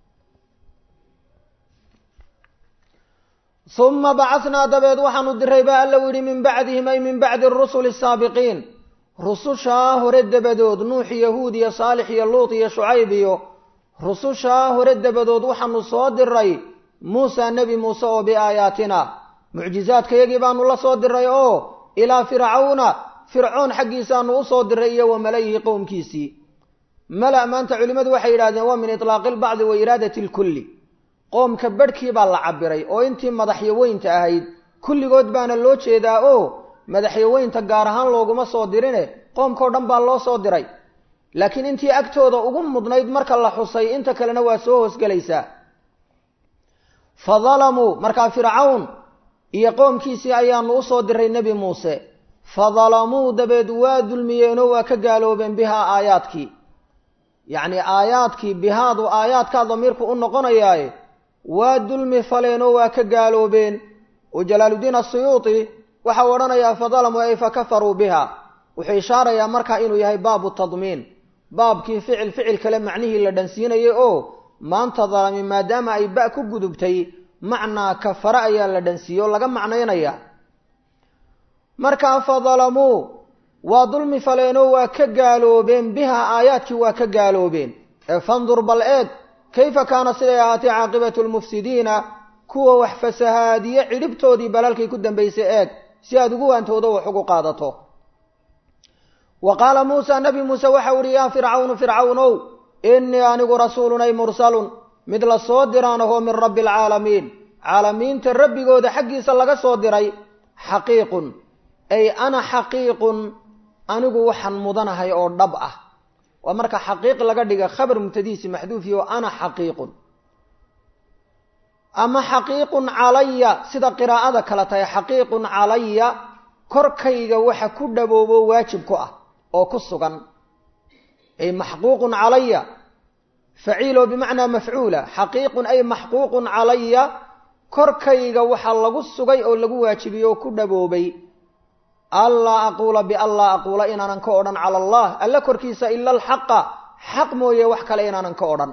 uma bacatnaa dabeed waxaanu diray baa alla yidhi min bacdihim ay min bacdi arusuli asaabiqiin rusushaa hore dabadood nuux iyo huud iyo saalix iyo luut iyo shucayb iyo rusushaa hore dabadood waxaanu soo diray muusa nebi muuse oo biaayaatina mucjizaadkayagii baanu la soo diray oo ilaa fircawna fircoon xaggiisaanu usoo diray iyo wa malayihi qowmkiisii mala maanta culimmadu waxay yidhahdeen waa min itlaaqi lbacdi wa iraadati lkulli qoomka badhkii baa la cabiray oo intii madaxyaweynta ahayd kulligood baana loo jeedaa oo madaxyaweynta gaar ahaan looguma soo dirine qoomkao dhan baa loo soo diray laakiin intii agtooda ugu mudnayd marka la xusay inta kalena waa soo hoosgelaysaa fa dalamuu markaa fircawn iyo qoomkiisii ayaanu usoo diray nebi muuse fa dalamuu dabeed waa dulmiyeenoo waa ka gaaloobeen bihaa aayaadkii yacni aayaadkii bihaadu aayaadkaa damiirku u noqonayaaye waa dulmi faleenoo waa ka gaaloobeen oo jalaaluddiin asuyuuti waxau odhanayaa fa dalamuu ay fa kafaruu biha wuxuu ishaarayaa markaa inuu yahay baabu tadmiin baabkii ficil ficil kale macnihii la dhansiinayay oo maanta dalami maadaama ay ba ku gudubtay macnaa kafare ayaa la dhansiiye oo laga macnaynaya markaa fa dalamuu waa dulmi faleenoo waa ka gaaloobeen biha aayaadkii waa ka gaaloobeen ee fandur bal eeg kayfa kaana siday ahaatay caaqibatu lmufsidiina kuwa wax fasahaadiye cidhibtoodii balalkay ku dambaysay eeg si aad ugu waantoodo wax ugu qaadato wa qaala muusa nabi muuse waxau ihi yaa fircawnu fircawnow innii anigu rasuulun ay mursalun mid la soo diraan ahoo min rabbi alcaalamiin caalamiinta rabbigooda xaggiisa laga soo diray xaqiiqun ay ana xaqiiqun anigu waxaan mudanahay oo dhab ah waa marka xaqiiq laga dhiga khabar mubtadiisi maxduufi oo ana xaqiiqun ama xaqiiqun calaya sida qiraa'ada kale tahay xaqiiqun calaya korkayga waxa ku dhaboobo waajib ku ah oo ku sugan ay maxquuqun calaya faciilo bimacnaa mafcuula xaqiiqun ay maxquuqun calaya korkayga waxa lagu sugay oo lagu waajibiyey oo ku dhaboobay allaa aquula bianlaa aquula inaanan ka odhan cala allah alla korkiisa ila alxaqa xaq mooye wax kale inaanan ka odhan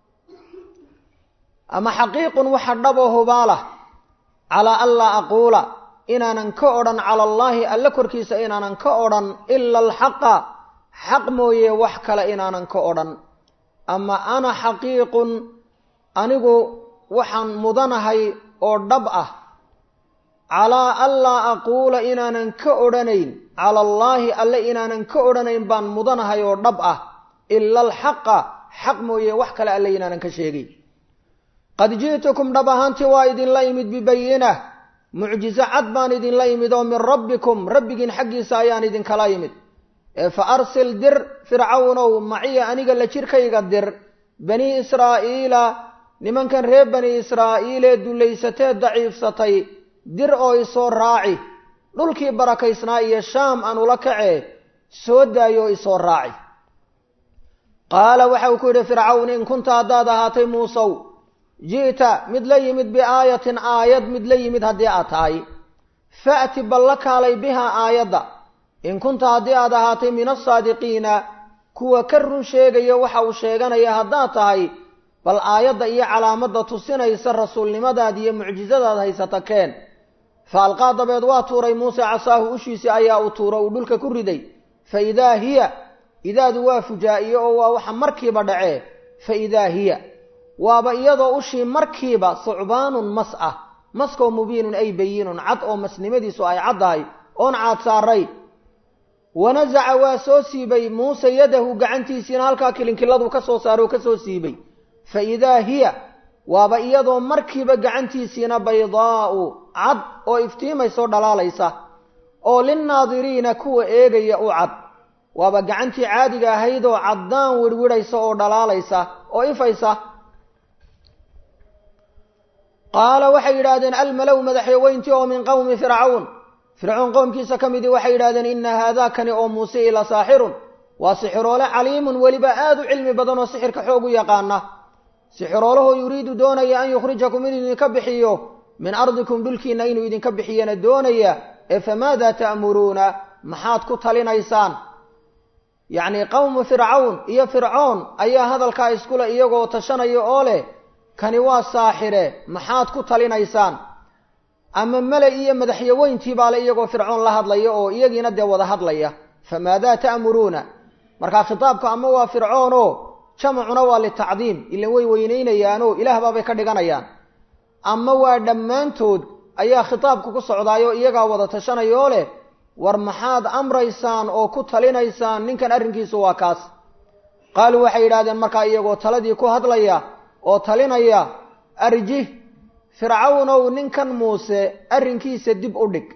ama xaqiiqun waxa dhabo hubaalah calaa anlaa aquula inaanan ka odhan cala allaahi alla korkiisa inaanan ka odhan ila alxaqa xaq mooye wax kale inaanan ka odhan ama ana xaqiiqun anigu waxaan mudanahay oo dhab ah calaa anlaa aquula inaanan ka odhanayn cala allaahi alle inaanan ka odhanayn baan mudanahay oo dhab ah ila alxaqa xaq mooye wax kale alle inaanan ka sheegay qad ji'tukum dhab ahaantii waa idinla imid bibayinah mucjizo cad baan idinla imid oo min rabbikum rabbigiin xaggiisa ayaan idinkala imid ee fa arsil dir fircawnow maciya aniga la jirkayga dir banii israa'iila nimankan reer bani israa'iilee dullaysatee daciifsatay dir oo isoo raaci dhulkii barakaysnaa iyo shaam aan ula kacee soo daayo oo isoo raaci qaala waxa uu ku yidhi fircawn in kunta haddaad ahaatay muusow ji'ta mid la yimid biaayatin aayad mid la yimid haddii aad tahay fa'ti bal la kaalay bihaa aayadda in kunta haddii aad ahaatay min asaadiqiina kuwa ka run sheegaya waxa uu sheeganaya haddaad tahay bal aayadda iyo calaamadda tusinaysa rasuulnimadaad iyo mucjizadaad haysata keen fa alqaa dabeed waa tuuray muuse casaahu ushiisi ayaa uu tuuro uu dhulka ku riday fa idaa hiya idaadu waa fujaa'iye oo waa waxa markiiba dhacee fa idaa hiya waaba iyadoo ushii markiiba sucbaanun mas ah maskoo mubiinun ay bayinun cad oo masnimadiisu ay caddahay oon caad saaray wanasaca waa soo siibay muuse yadahu gacantiisiina halkaa kilinkiladu ka soo saaray oo ka soo siibay fa idaa hiya waaba iyadoo markiiba gacantiisiina baydaa'u cad oo iftiimaysoo dhalaalaysa oo linnaadiriina kuwa eegaya u cad waaba gacantii caadiga ahaydoo caddaan wirhwidhaysa oo dhalaalaysa oo ifaysa qaala waxay yidhaahdeen almalow madaxyaweyntii oo min qowmi fircawn fircoon qowmkiisa ka midii waxay yidhahdeen inna haadaakani oo muuse ila saaxirun waa sixiroole caliimun weliba aada u cilmi badan oo sixirka xoog u yaqaana sixiroolahoo yuriidu doonaya an yukhrijakum inuu idinka bixiyo min ardikum dhulkiinna inuu idinka bixiyana doonaya ee famaada ta'muruuna maxaad ku talinaysaan yacnii qowmu fircawn iyo fircoon ayaa hadalkaa iskule iyagoo tashanaya oo leh kani waa saaxire maxaad ku talinaysaan ama mele iyo madaxyaweyntii baale iyagoo fircoon la hadlaya oo iyagiina dee wada hadlaya famaadaa ta'muruuna markaa khitaabka ama waa fircoonoo jamacuna waa litacdiim ilan way weynaynayaanoo ilaah baabay ka dhiganayaan ama waa dhammaantood ayaa khitaabku ku socdaayoo iyagaa wada tashanaya oo leh war maxaad amraysaan oo ku talinaysaan ninkan arrinkiisu waa kaas qaaluu waxay yidhahdeen markaa iyagoo taladii ku hadlaya oo talinaya arjih fircawnow ninkan muuse arrinkiisa dib u dhig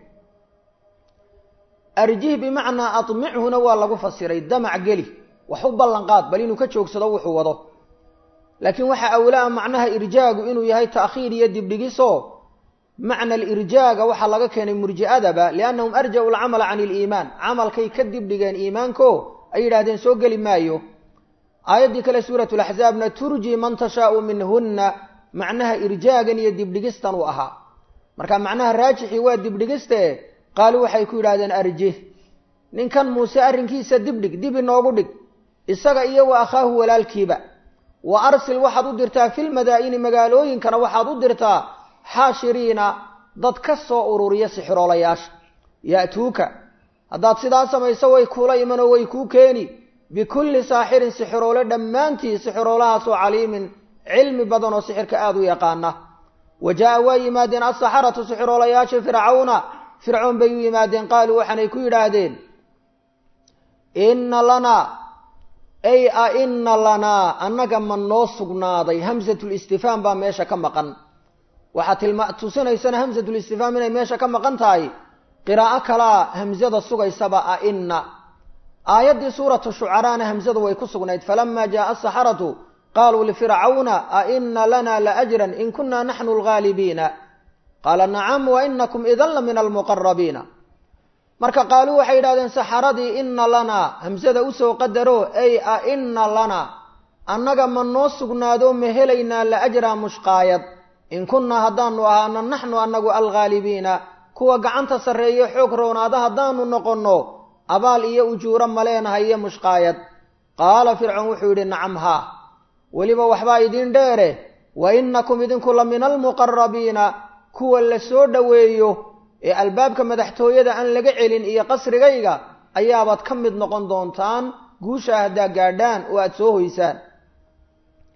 arjih bimacnaa admichuna waa lagu fasiray damac geli wax u ballanqaad bal inuu ka joogsado wuxuu wado laakiin waxaa awlaa macnaha irjaagu inuu yahay ta'khiir iyo dibdhigisoo macna alirjaaga waxaa laga keenay murji'adaba liannahum arja'u alcamala can iliimaan camalkay ka dibdhigeen iimaanko ay yidhahdeen soo geli maayo aayaddii kale suuratu laxzaabna turji man tashaau minhunna macnaha irjaagan iyo dibdhigistan uu ahaa marka macnaha raajixii waa dibdhigiste qaaluu waxay ku yidhahdeen arjih ninkan muuse arrinkiisa dibdhig dib inoogu dhig isaga iyo wa akhaahu walaalkiiba wa arsil waxaad u dirtaa filmadaa'ini magaalooyinkana waxaad u dirtaa xaashiriina dad ka soo ururiya sixiroolayaasha ya'tuuka haddaad sidaa samayso way kuula imanoo way kuu keeni bikulli saaxirin sixiroole dhammaantii sixiroolahaasoo caliimin cilmi badan oo sixirka aada u yaqaana wa jaa'a waa yimaadeen alsaxaratu sixiroolayaasha fircawna fircoon bay u yimaadeen qaaluu waxaanay ku yidhaahdeen inna lanaa ay a inna lanaa annaga ma noo sugnaaday hamsatulistifhaam baa meesha ka maqan waxaa tilma tusinaysana hamsatulistifhaam inay meesha ka maqan tahay qiraa'o kalaa hamsada sugaysaba a inna aayaddii suuratu shucaraana hamsadu way ku sugnayd falama jaaa asaxaratu qaaluu lifircawna a ina lana laajran in kuna naxnu algaalibiina qaala nacam wa inakum idan la min almuqarabiina marka qaaluu waxay yidhahdeen saxaradii ina lanaa hamsada usoo qadaro ay a ina lanaa annaga ma noo sugnaado ma helaynaa laajraa mushqaayad in kunnaa haddaanu ahaano naxnu annagu alghaalibiina kuwa gacanta sarreeye xoog roonaada haddaanu noqonno abaal iyo ujuuro maleenahay iyo mushqaayad qaala fircoon wuxuu yidhi nacam haa weliba waxbaa idiin dheere wa innakum idinku la min almuqarabiina kuwa la soo dhoweeyo ee albaabka madaxtooyada aan laga celin iyo qasrigayga ayaabaad ka mid noqon doontaan guushaa haddaa gaadhaan oo aada soo hoysaan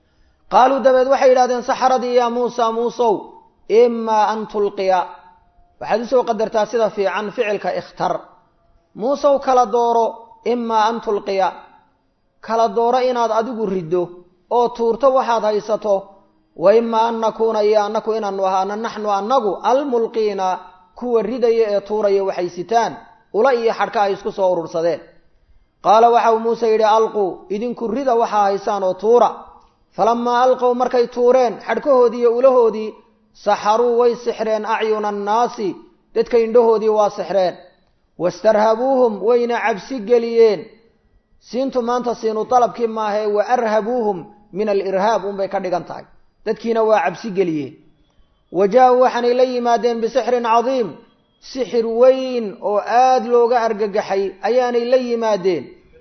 qaaluu dabeed waxay yidhahdeen saxaradii yaa muusa muusow imaa an tulqiya waxaad usoo qadartaa sida fiican ficilka ikhtar muusew kala dooro imaa an tulqiya kala dooro inaad adigu riddo oo tuurto waxaad haysato wa imaa an nakuuna iyo annaku inaanu ahaano naxnu annagu almulqiina kuwa ridaya ee tuuraya waxay sitaan ula iyo xadhka ay isku soo urursadeen qaala waxa uu muuse yidhi alquu idinku rida waxaa haysaan oo tuura falamaa alqow markay tuureen xadhkahoodii iyo ulahoodii saxaruu way sixreen acyuna annaasi dadka indhahoodii waa sixreen wastarhabuuhum wayna cabsi geliyeen siintu maanta siinu dalabkii maahae wa arhabuuhum min alirhaab unbay ka dhigan tahay dadkiina waa cabsi geliyeen wa jaa-uu waxaanay la yimaadeen bisixrin cadiim sixir weyn oo aada looga argagaxay ayaanay la yimaadeen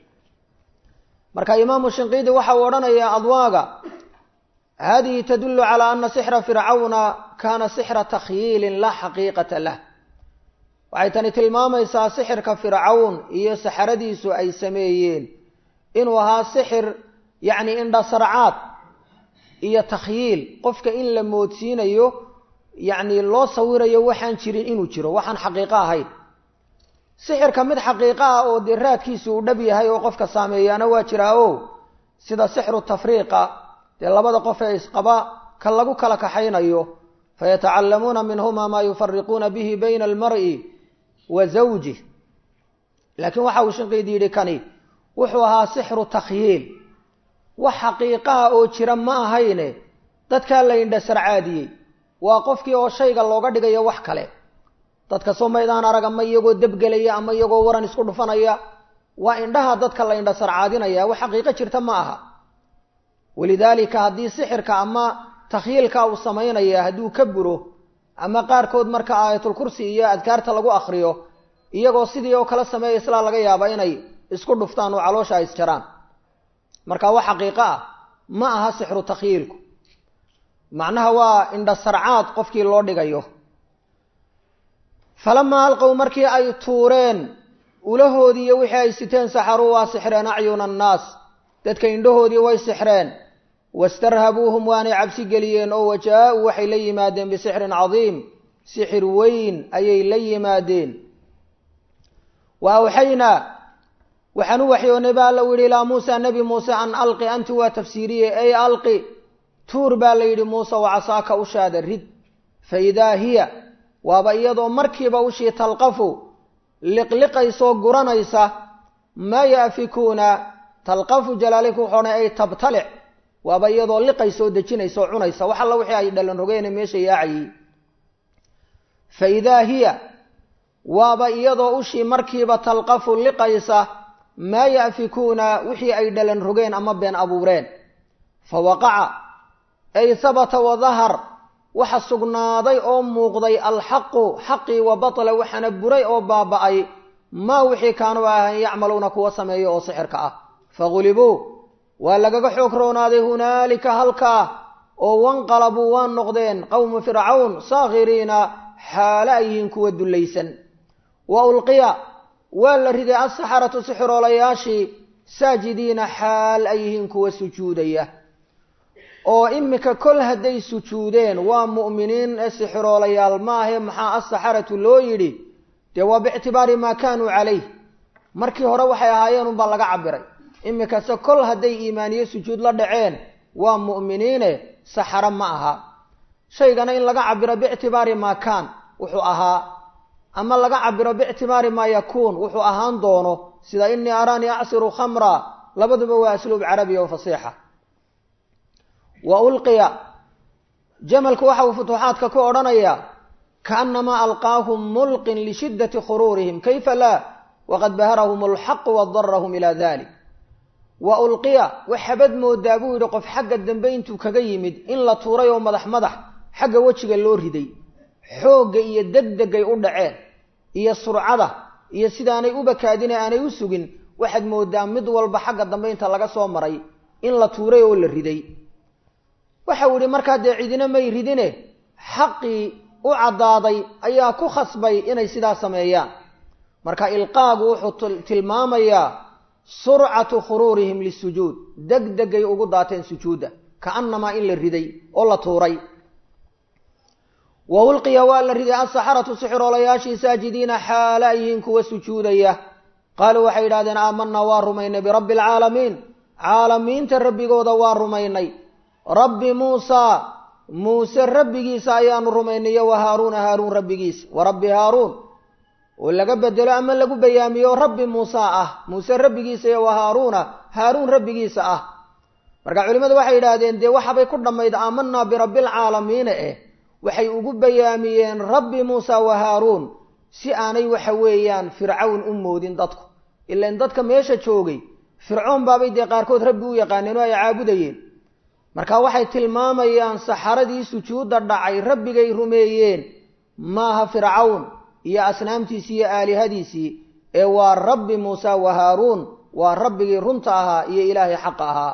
marka imaamu shinqiidi waxa uu odhanayaa adwaaga hadihi tadullu calaa ana sixra fircawna kaana sixra takhyiilin laa xaqiiqata lah waxay tani tilmaamaysaa sixirka fircawn iyo saxaradiisu ay sameeyeen inuu ahaa sixir yacni indhasarcaad iyo takhyiil qofka in la moodsiinayo yacni loo sawirayo waxaan jirin inuu jiro waxaan xaqiiqo ahayn sixirka mid xaqiiqo ah oo dee raadkiisu uu dhab yahay oo qofka saameeyaana waa jiraa o sida sixru tafriiqa dee labada qof ee isqaba ka lagu kala kaxaynayo fayatacallamuuna minhuma maa yufariquuna bihi bayna almar'i wa zawjih laakiin waxa uu shinqiid yidhi kani wuxuu ahaa sixru takhyiil wax xaqiiqaha oo jira ma ahayne dadkaa la indhasarcaadiyey waa qofkii oo shayga looga dhigayo wax kale dadka soo maydaan arag ama iyagoo debgelaya ama iyagoo waran isku dhufanaya waa indhaha dadka la indhasarcaadinaya wax xaqiiqo jirta ma aha walidaalika haddii sixirka ama takhyiilka uu samaynaya hadduu ka buro ama qaarkood marka aayatulkursi iyo adkaarta lagu akriyo iyagoo sidii oo kala sameeya islaa laga yaaba inay isku dhuftaan oo caloosha ay isjaraan marka wax xaqiiqo ah ma aha sixru takhyiilku macnaha waa indhasarcaad qofkii loo dhigayo falamaa alqow markii ay tuureen ulahoodii iyo wixii ay siteen saxaruu waa sixreen acyuna annaas dadka indhahoodii way sixreen wastarhabuuhum waanay cabsi geliyeen oo wajaa-uu waxay la yimaadeen bisixrin cadiim sixir weyn ayay la yimaadeen wa awxaynaa waxaan u waxyoonay baa alla u yidhi ilaa muusa nebi muuse an alqi anti waa tafsiiriye ey alqi tuur baa la yidhi muuse wacasaaka ushaada rid fa idaa hiya waaba iyadoo markiiba ushii talqafu liqliqaysoo guranaysa maa yaafikuuna talqafu jalaalika wuxuodhan ay tabtalic waaba iyadoo liqaysa oo dejinaysa oo cunaysa wax alla wixii ay dhalan rogeene meesha yaacayey fa idaa hiya waaba iyadoo ushii markiiba talqafu liqaysa maa yaafikuuna wixii ay dhalan rogeen ama been abuureen fa waqaca ay habata wadahar waxa sugnaaday oo muuqday alxaqu xaqii wa batla waxaana buray oo baaba'ay maa wixii kaanuu ahayn yacmaluuna kuwa sameeya oo sixirka ah fagulibuu waa lagaga xoog roonaaday hunaalika halkaa oo wanqalabuu waa noqdeen qowmu fircawn saakhiriina xaale ay yihiin kuwa dullaysan wa ulqiya waa la riday asaxaratu sixiroolayaashii saajidiina xaal ay yihiin kuwa sujuudaya oo imika kol hadday sujuudeen waa mu'miniin ee sixiroolayaal maahe maxaa asaxaratu loo yidhi dee waa biictibaari maa kaanuu calayh markii hore waxay ahaayeen unbaa laga cabiray imikase kol hadday iimaaniye sujuud la dhaceen waa mu'miniine saxaro ma aha shaygana in laga cabiro biictibaari maa kaan wuxuu ahaa ama laga cabiro biictibaari maa yakuun wuxuu ahaan doono sida inii araanii acsiru khamra labaduba waa asluub carabiya oo fasiixa wa ulqiya jamalku waxa uu futuuxaadka ku odhanayaa kaanamaa alqaahum mulqin lishiddati khuruurihim kayfa laa waqad baharahum alxaqu wadarahum ilaa dalik wa ulqiya waxabad moodaa buu yidhi qof xagga dambe intuu kaga yimid in la tuuray oo madax madax xagga wejiga loo riday xoogga iyo degdegay u dhaceen iyo surcada iyo sidaanay u bakaadine aanay u sugin waxaad moodaa mid walba xagga dambe inta laga soo maray in la tuuray oo la riday waxau yihi markaa dee cidina may ridine xaqii u caddaaday ayaa ku khasbay inay sidaa sameeyaan marka ilqaagu wuxuu tilmaamayaa surcatu khuruurihim lisujuud degdegay ugu daateen sujuudda kaanamaa in la riday oo la tuuray wa ulqiya waa la riday asaxaratu sixiroolayaashii saajidiina xaala yihiin kuwa sujuudaya qaaluu waxay yidhahdeen aamanaa waa rumaynay birabbi alcaalamiin caalamiinta rabbigooda waa rumaynay rabbi muusaa muuse rabbigiisa ayaanu rumaynay iyo wa haaruuna haaruun rabbigiisa wa rabbi haaruun oo laga bedelo ama lagu bayaamiyo rabbi muusa ah muuse rabbigiisa iyo wa haaruuna haaruun rabbigiisa ah marka culimmadu waxay yidhaahdeen dee waxabay ku dhammayd aamanaa birabbilcaalamiina eh waxay ugu bayaamiyeen rabbi muusa wa haaruun si aanay waxa weeyaan fircawn u moodin dadku ilan dadka meesha joogay fircoon baabay dee qaarkood rabbi u yaqaaneen oo ay caabudayeen marka waxay tilmaamayaan saxaradii sujuudda dhacay rabbigay rumeeyeen maaha fircawn iyo asnaamtiisii iyo aalihadiisii ee waa rabbi muusa wa haaruun waa rabbigii runta ahaa iyo ilaahay xaqa ahaa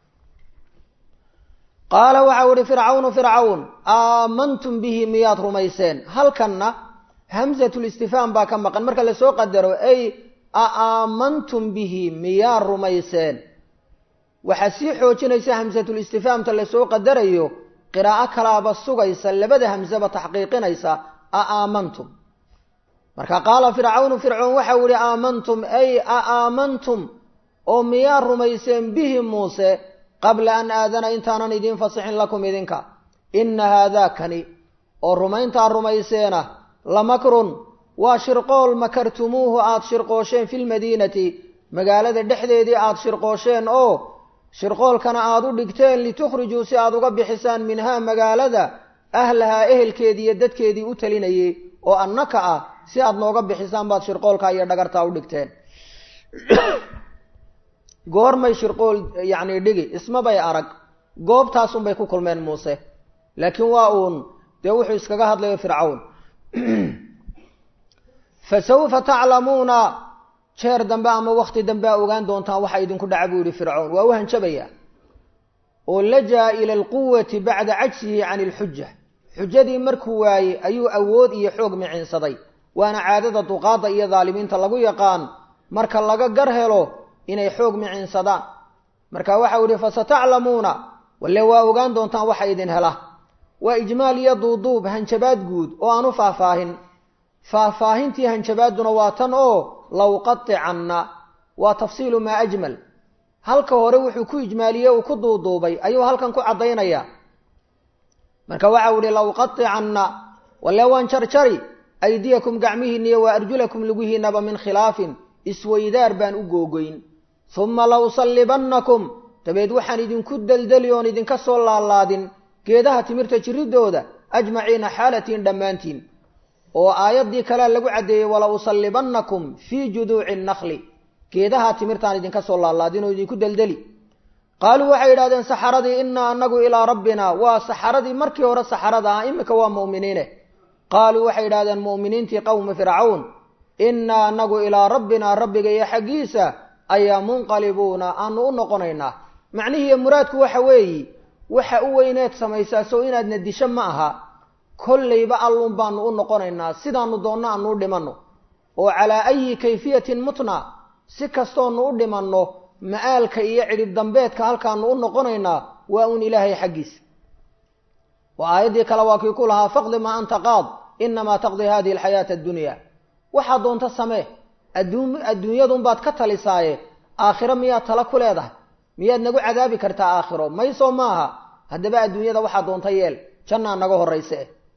qaala waxau ihi fircawnu fircawn aamantum bihi miyaad rumayseen halkanna hamsatulistifhaam baa ka maqan marka lasoo qadaro ay a aamantum bihi miyaad rumayseen waxaa sii xoojinaysa hamsatulistifhaamta lasoo qadarayo qiraa'o kalaaba sugaysa labada hamseba taxqiiqinaysa a aamantum marka qaala fircawnu fircoon waxau ihi aamantum ay a aamantum oo miyaad rumayseen bihi muuse qabla an aadana intaanan idiin fasixin lakum idinka inna haadaakani oo rumayntaa rumayseena lamakrun waa shirqool makartumuuhu aada shirqoosheen filmadiinati magaalada dhexdeedii aada shirqoosheen oo shirqoolkana aada u dhigteen litukhrijuu si aada uga bixisaan minhaa magaalada ahlahaa ehelkeedii iyo dadkeedii u talinayay oo annaka ah si aada nooga bixisaan baad shirqoolkaa iyo dhagartaa u dhigteen goormay shirqool yacni dhigi ismabay arag goobtaasunbay ku kulmeen muuse laakiin waa uun dee wuxuu iskaga hadlayo fircawn fa sawfa taclamuuna jeer dambe ama wakti dambe a ogaan doontaan waxa idinku dhaca buu yihi fircawn waa u hanjabaya oo lajaa ila alquwati bacda cajsihi can ilxuja xujadii markuu waayey ayuu awood iyo xoog micinsaday waana caadada duqaada iyo daalimiinta lagu yaqaan marka laga gar helo inay xoog micinsadaan marka waxau ihi fasataclamuuna walle waa ogaan doontaan waxa idin hela waa ijmaal iyo duuduub hanjabaad guud oo aan u faahfaahin faahfaahintii hanjabaadduna waa tan oo lawqaticanna waa tafsiilu maa ajmal halka hore wuxuu ku ijmaaliyey uu ku duuduubay ayuu halkan ku caddaynaya marka waxau ihi lawqaticanna walle waan jarjari aydiyakum gacmihiinniyo wa arjulakum lugihiinaba min khilaafin isweydaar baan u googoyn humma lausallibannakum dabeed waxaan idinku deldeli oon idinka soo laalaadin geedaha timirta jirridooda ajmaciina xaalatiin dhammaantiin oo aayaddii kalea lagu caddeeyey wala usallibannakum fii juduuci nnakli geedaha timirtaan idinka soo laalaadin oo idinku deldeli qaaluu waxay yidhahdeen saxaradii innaa annagu ilaa rabbina waa saxaradii markii hore saxarada ah imika waa mu'miniine qaaluu waxay yidhahdeen mu'miniintii qowmi fircawn innaa annagu ilaa rabbinaa rabbiga iyo xaggiisa ayaa munqalibuuna aanu u noqonaynaa macnihiiyo muraadku waxa weeyi waxa u weyneed samaysaa sow inaadna disho ma aha kollayba alluun baanu u noqonaynaa sidaanu doonno aanu u dhimanno oo calaa ayi kayfiyatin mutna si kastoonu u dhimanno ma'aalka iyo cidhib dambeedka halkaanu u noqonaynaa waa uun ilaahay xaggiisa oo aayaddii kale waa kii ku lahaa faqdi maa anta qaad inamaa taqdi hadihi alxayaata addunya waxaa doonta samee adduun adduunyadunbaad ka talisaaye aakhiro miyaad tala ku leedahay miyaad nagu cadaabi kartaa aakhiro maysoo maaha haddaba adduunyada waxaa doonta yeel jannaa naga horrayse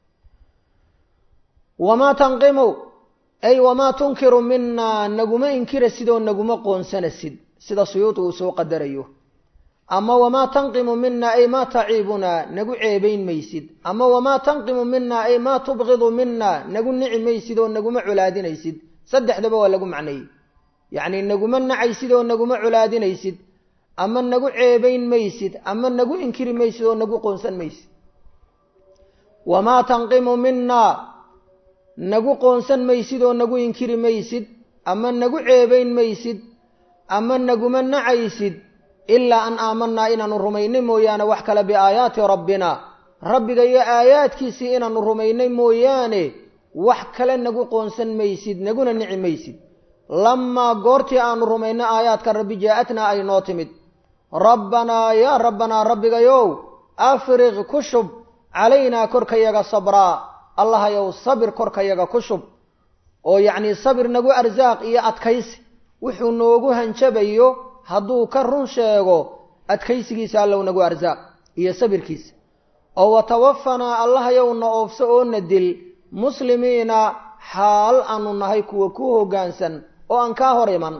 wamaa tanqimu ay wamaa tunkiru minaa naguma inkira sidoo naguma qoonsanasid sida suyuudi uu soo qadarayo ama wamaa tanqimu mina ay maa taciibunaa nagu ceebayn maysid ama wamaa tanqimu mina ay maa tubqidu mina nagu nici maysid oo naguma colaadinaysid saddexdaba waa lagu macneeyey yacni naguma nacaysid oo naguma colaadinaysid ama nagu ceebayn maysid ama nagu inkiri maysid oo nagu qoonsan maysid wamaa tanqimu mina nagu qoonsan maysid oo nagu inkiri maysid ama nagu ceebayn maysid ama naguma nacaysid ilaa an aamanaa inaanu rumaynay mooyaane wax kale biaayaati rabbina rabbiga iyo aayaadkiisii inaanu rumaynay mooyaane wax kale nagu qoonsan maysid naguna nici maysid lamaa goortii aanu rumaynay aayaadka rabbi jaa-atnaa ay noo timid rabbanaa yaa rabbanaa rabbigayow afriq ku shub calaynaa korkayaga sabraa allahayow sabir korkayaga ku shub oo yacnii sabir nagu arsaaq iyo adkaysi wuxuu noogu hanjabayo hadduu ka run sheego adkaysigiisa allow nagu arsaaq iyo sabirkiisa oo watawafanaa allahayow na oofso oo na dil muslimiina xaal aanu nahay kuwa ku hoggaansan oo aan kaa hor iman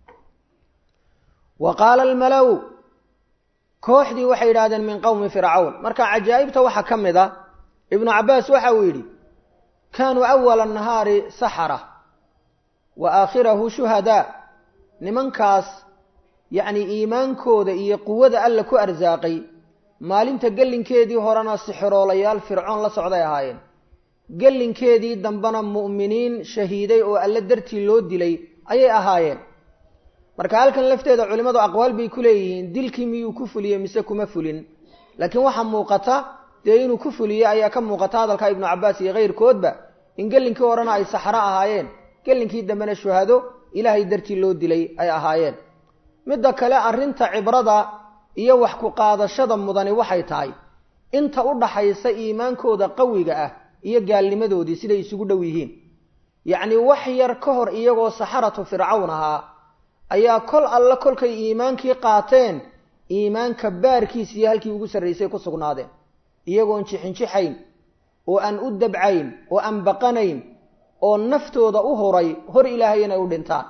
wa qaala almalow kooxdii waxay yidhahdeen min qowmi fircawn marka cajaa'ibta waxaa ka mid a ibnu cabbaas waxa uu yidhi kaanuu awala nahaari saxara wa aakhirahu shuhadaa nimankaas yacni iimaankooda iyo quwada alla ku arsaaqay maalinta gellinkeedii horena sixiroolayaal fircoon la socday ahaayeen gellinkeedii dambena mu'miniin shahiiday oo alle dartii loo dilay ayay ahaayeen marka halkan lafteeda culimmadu aqwaal bay ku leeyihiin dilkii miyuu ku fuliyey mise kuma fulin laakiin waxaa muuqata dee inuu ku fuliyey ayaa ka muuqata hadalka ibnu cabbaas iyo kayrkoodba in gellinkii horena ay saxro ahaayeen gellinkii dambena shuhado ilaahay dartii loo dilay ay ahaayeen midda kale arrinta cibrada iyo wax ku qaadashada mudani waxay tahay inta u dhaxaysa iimaankooda qawiga ah iyo gaalnimadoodii siday isugu dhow yihiin yacnii wax yar ka hor iyagoo saxaratu fircawn ahaa ayaa kol alle kolkay iimaankii qaateen iimaanka baarkiisa iyo halkii ugu sarraysay ku sugnaadeen iyagoon jixinjixayn oo aan u dabcayn oo aan baqanayn oo naftooda u huray hor ilaahay inay u dhintaan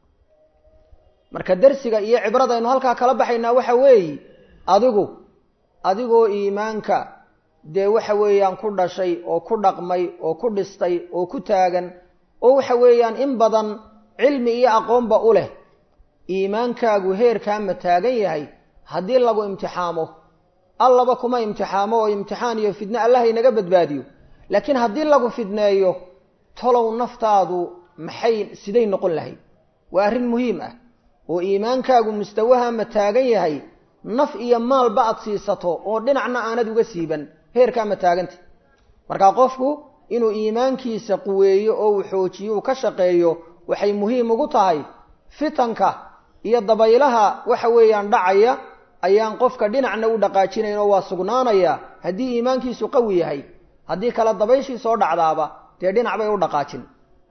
marka darsiga iyo cibradaynu halkaa kala baxaynaa waxa weeye adigu adigoo iimaanka dee waxa weeyaan ku dhashay oo ku dhaqmay oo ku dhistay oo ku taagan oo waxa weeyaan in badan cilmi iyo aqoonba u leh iimaankaagu heerkaa ma taagan yahay haddii lagu imtixaamo allaba kuma imtixaamo oo imtixaan iyo fidne allah inaga badbaadiyo laakiin haddii lagu fidneeyo tolow naftaadu maxay siday noqon lahayd waa arrin muhiim ah oo iimaankaagu mustawaha ma taagan yahay naf iyo maalba aad siisato oo dhinacna aanad uga siiban heerkaa ma taaganta markaa qofku inuu iimaankiisa quweeyo oo uu xoojiyo uu ka shaqeeyo waxay muhiim ugu tahay fitanka iyo dabaylaha waxa weeyaan dhacaya ayaan qofka dhinacna u dhaqaajinayn oo waa sugnaanaya haddii iimaankiisu qawi yahay haddii kale dabayshii soo dhacdaaba dee dhinac bay u dhaqaajin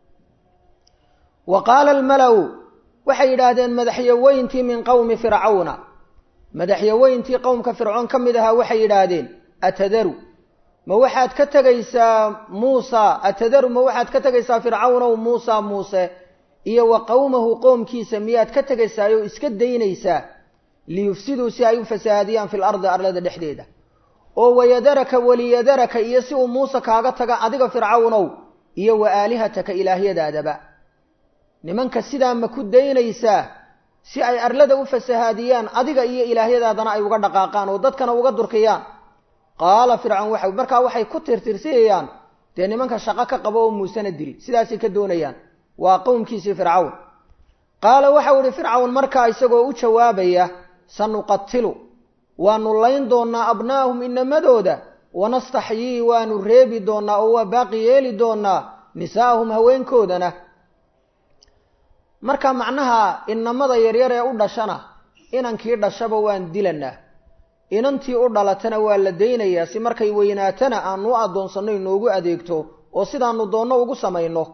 wa qaala almalow waxay yidhaahdeen madaxyaweyntii min qowmi fircawna madaxyaweyntii qowmka fircoon ka mid ahaa waxay yidhaahdeen atadaru ma waxaad ka tegaysaa muusa atadaru ma waxaad ka tegaysaa fircawnow muusa muuse iyo wa qowmahu qoomkiisa miyaad ka tegaysaa oo iska daynaysaa liyufsiduu si ay u fasahaadiyaan fil ardi arlada dhexdeeda oo wayadaraka waliyadaraka iyo si uu muuse kaaga taga adiga fircawnow iyo wa aalihataka ilaahyadaadaba nimanka sidaa ma ku daynaysaa si ay arlada u fasahaadiyaan adiga iyo ilaahyadaadana ay uga dhaqaaqaan oo dadkana uga durkiyaan qaala fircawn waxa markaa waxay ku tirtirsiyayaan dee nimanka shaqo ka qabo oo muusena dili sidaasay ka doonayaan waa qowmkiisii fircawn qaala waxau ihi fircawn markaa isagoo u jawaabaya sanuqatilu waanu layn doonnaa abnaahum inamadooda wanastaxyii waanu reebi doonnaa oo waa baaqi yeeli doonnaa nisaa'ahum haweenkoodana marka macnaha inamada yaryar ee u dhashana inankii dhashaba waan dilanaa inantii u dhalatana waa la daynayaa si markay weynaatana aanu u addoonsanno inoogu adeegto oo sidaanu doonno ugu samayno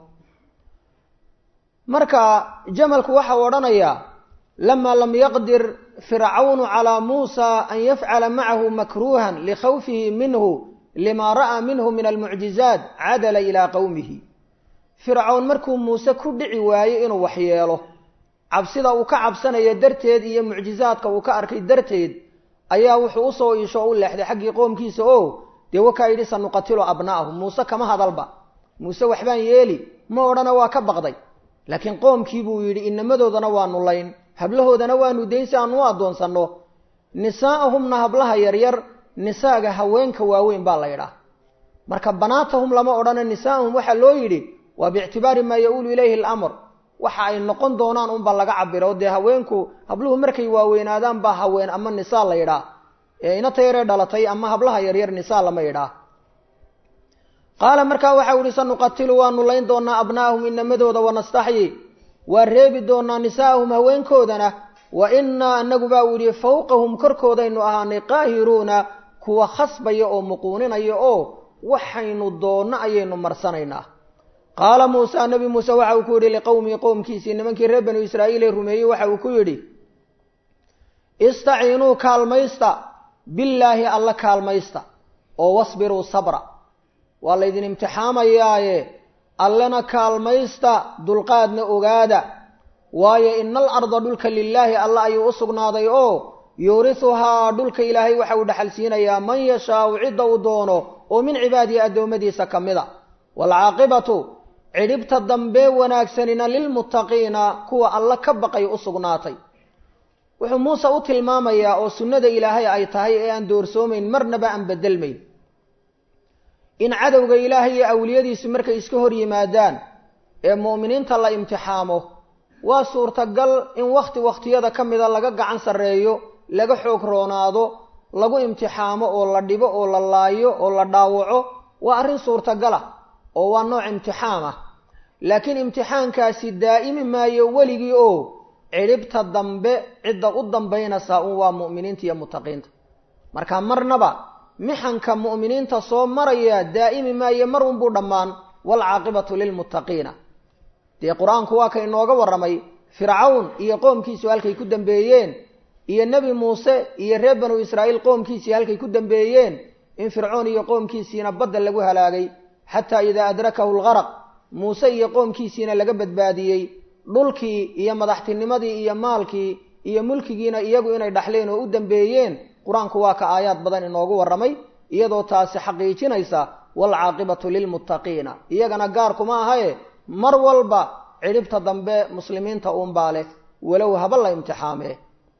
marka jamalku waxau odhanayaa lamaa lam yaqdir fircawnu calaa muusa an yafcala macahu makruuhan likhawfihi minhu lima ra'aa minhu min almucjizaat cadala ilaa qowmihi fircawn markuu muuse ku dhici waayo inuu waxyeelo cabsida uu ka cabsanayo darteed iyo mucjizaadka uu ka arkay darteed ayaa wuxuu usoo iisho o u leexday xaggii qoomkiisa oo dee wakaa yidhi sanuqatilu abna'ahum muuse kama hadalba muuse waxbaan yeeli ma odhana waa ka baqday laakiin qoomkii buu yidhi inamadoodana waanu layn hablahoodana waanu dayn si aanu u addoonsanno nisaa'ahumna hablaha yaryar nisaaga haweenka waaweyn baa la yidhaah marka banaatahum lama odhana nisaa'ahum waxaa loo yidhi waa biictibaari maa ya-uulu ilayhi alamr waxa ay noqon doonaan unba laga cabiro dee haweenku habluhu markay waaweynaadaan baa haween ama nisaa la yidhaah ee inata yaree dhalatay ama hablaha yaryar nisaa lama yidhaah qaala markaa waxau ihi sanuqatilu waanu layn doonaa abnaahum inamadooda wanastaxyi waa reebi doonaa nisaa'ahum haweenkoodana wa innaa anagu baa uu yidhi fawqahum korkoodaynu ahaanay qaahiruuna kuwa khasbaya oo muquuninaya oo waxaynu doonno ayaynu marsanaynaa qaala muusa nebi muuse waxa uu ku yidhi liqowmii qowmkiisii nimankii reer banu israa'iil ee rumeeyey waxa uu ku yidhi istaciinuu kaalmaysta billaahi alla kaalmaysta oo wasbiruu sabra waa laydin imtixaamayaaye allena kaalmaysta dulqaadna ogaada waayo ina al arda dhulka lilaahi alla ayuu u sugnaaday oo yuurisuhaa dhulka ilaahay waxa uu dhexal siinayaa man yashaau cidda uu doono oo min cibaadihi addoommadiisa ka mid a waalcaaqibatu cidhibta dambe wanaagsanina lilmuttaqiina kuwa alla ka baqay u sugnaatay wuxuu muuse u tilmaamayaa oo sunnada ilaahay ay tahay ee aan doorsoomayn marnaba aan bedelmayn in cadowga ilaahay iyo awliyadiisu markay iska hor yimaadaan ee mu'miniinta la imtixaamo waa suurtagal in wakhti wakhtiyada ka mida laga gacan sarreeyo laga xoog roonaado lagu imtixaamo oo la dhibo oo la laayo oo la dhaawaco waa arrin suurtagala oo waa nooc imtixaan ah laakiin imtixaankaasi daa'imi maayo weligii oo cidhibta dambe cidda u dambaynaysaa un waa mu'miniinta iyo muttaqiinta marka marnaba mixanka mu'miniinta soo maraya daa'imi maayo mar unbuu dhammaan waalcaaqibatu lilmuttaqiina dee qur-aanku waa ka inooga warramay fircawn iyo qoomkiisu halkay ku dambeeyeen iyo nebi muuse iyo reer banu israa'iil qoomkiisii halkay ku dambeeyeen in fircoon iyo qoomkiisiina badda lagu halaagay xataa idaa adrakahu lgaraq muuse iyo qoomkiisiina laga badbaadiyey dhulkii iyo madaxtinimadii iyo maalkii iyo mulkigiina iyagu inay dhaxleen oo u dambeeyeen qur-aanku waa ka aayaad badan inoogu warramay iyadoo taasi xaqiijinaysa waalcaaqibatu lilmuttaqiina iyagana gaarkuma ahaye mar walba cidhibta dambe muslimiinta uunbaa leh walow haba la imtixaamee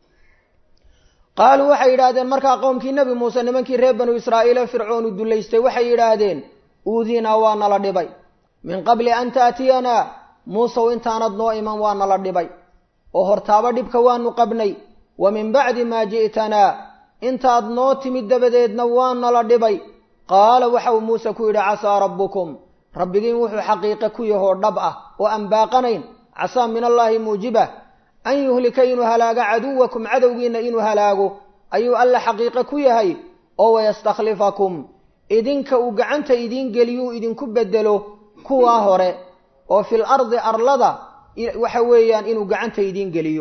qaaluu waxay yidhaahdeen markaa qowmkii nebi muuse nimankii reer banu israa'iile fircoonu dullaystay waxay yidhaahdeen uudiinaa waa nala dhibay min qabli an taatiyanaa muusew intaanad noo iman waa nala dhibay oo hortaaba dhibka waanu qabnay wa min bacdi maa ji'tanaa intaad noo timid dabadeedna waa nala dhibay qaala waxa uu muuse ku yidhi casaa rabbukum rabbigiin wuxuu xaqiiqe ku yahoo dhab ah oo aan baaqanayn casaa min allaahi muujiba an yuhlika inuu halaago caduwakum cadowgiinna inuu halaago ayuu alla xaqiiqe ku yahay oo wayastakhlifakum idinka uu gacanta idiin geliyuu idinku bedelo kuwaa hore oo fil ardi arlada waxa weeyaan inuu gacanta idiin geliyo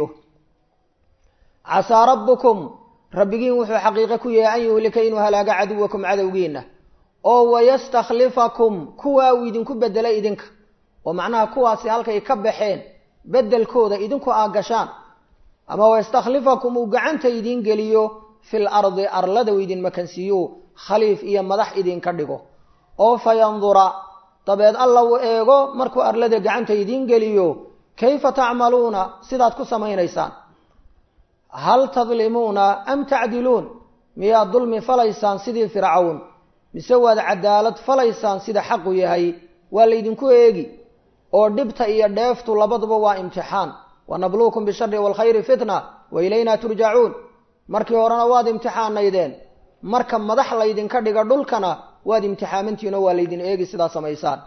casaa rabbukum rabbigiin wuxuu xaqiiqe ku yahay an yuhlika inuu halaago caduwakum cadowgiinna oo wayastakhlifakum kuwaa uu idinku bedelay idinka oo macnaha kuwaasi halkay ka baxeen beddelkooda idinku aa gashaan ama wayastakhlifakum uu gacanta idiin geliyo fil ardi arlada uu idin makansiiyo khaliif iyo madax idinka dhigo oo fa yandura dabeed alla uu eego markuu arlada gacanta idiin geliyo kayfa tacmaluuna sidaad ku samaynaysaan hal tadlimuuna am tacdiluun miyaad dulmi falaysaan sidii fircawn mise waad cadaalad falaysaan sida xaqu yahay waa laydinku eegi oo dhibta iyo dheeftu labaduba waa imtixaan wanabluukum bishari waalkhayri fitna wa ilaynaa turjacuun markii horena waad imtixaanaydeen marka madax laydinka dhiga dhulkana waad imtixaamantiinoo waa laydin eegi sidaa samaysaan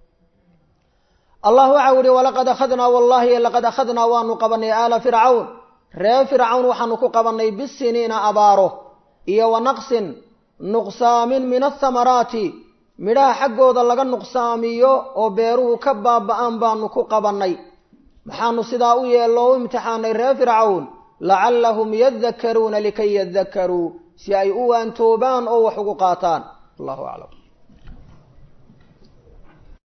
allah waxau yihi walaqad akhadnaa wallahi laqad akhadnaa waanu qabanay aala fircawn ree fircawn waxaanu ku qabanay bisiniina abaaro iyo wa naqsin nuqsaamin min athamaraati midhaha xaggooda laga nuqsaamiyo oo beeruhu ka baaba-aan baanu ku qabannay maxaanu sidaa u yeello o u imtixaanay ree fircawn lacallahum yadakkaruuna likay yadakkaruu si ay u waantoobaan oo wax ugu qaataan allahu aclam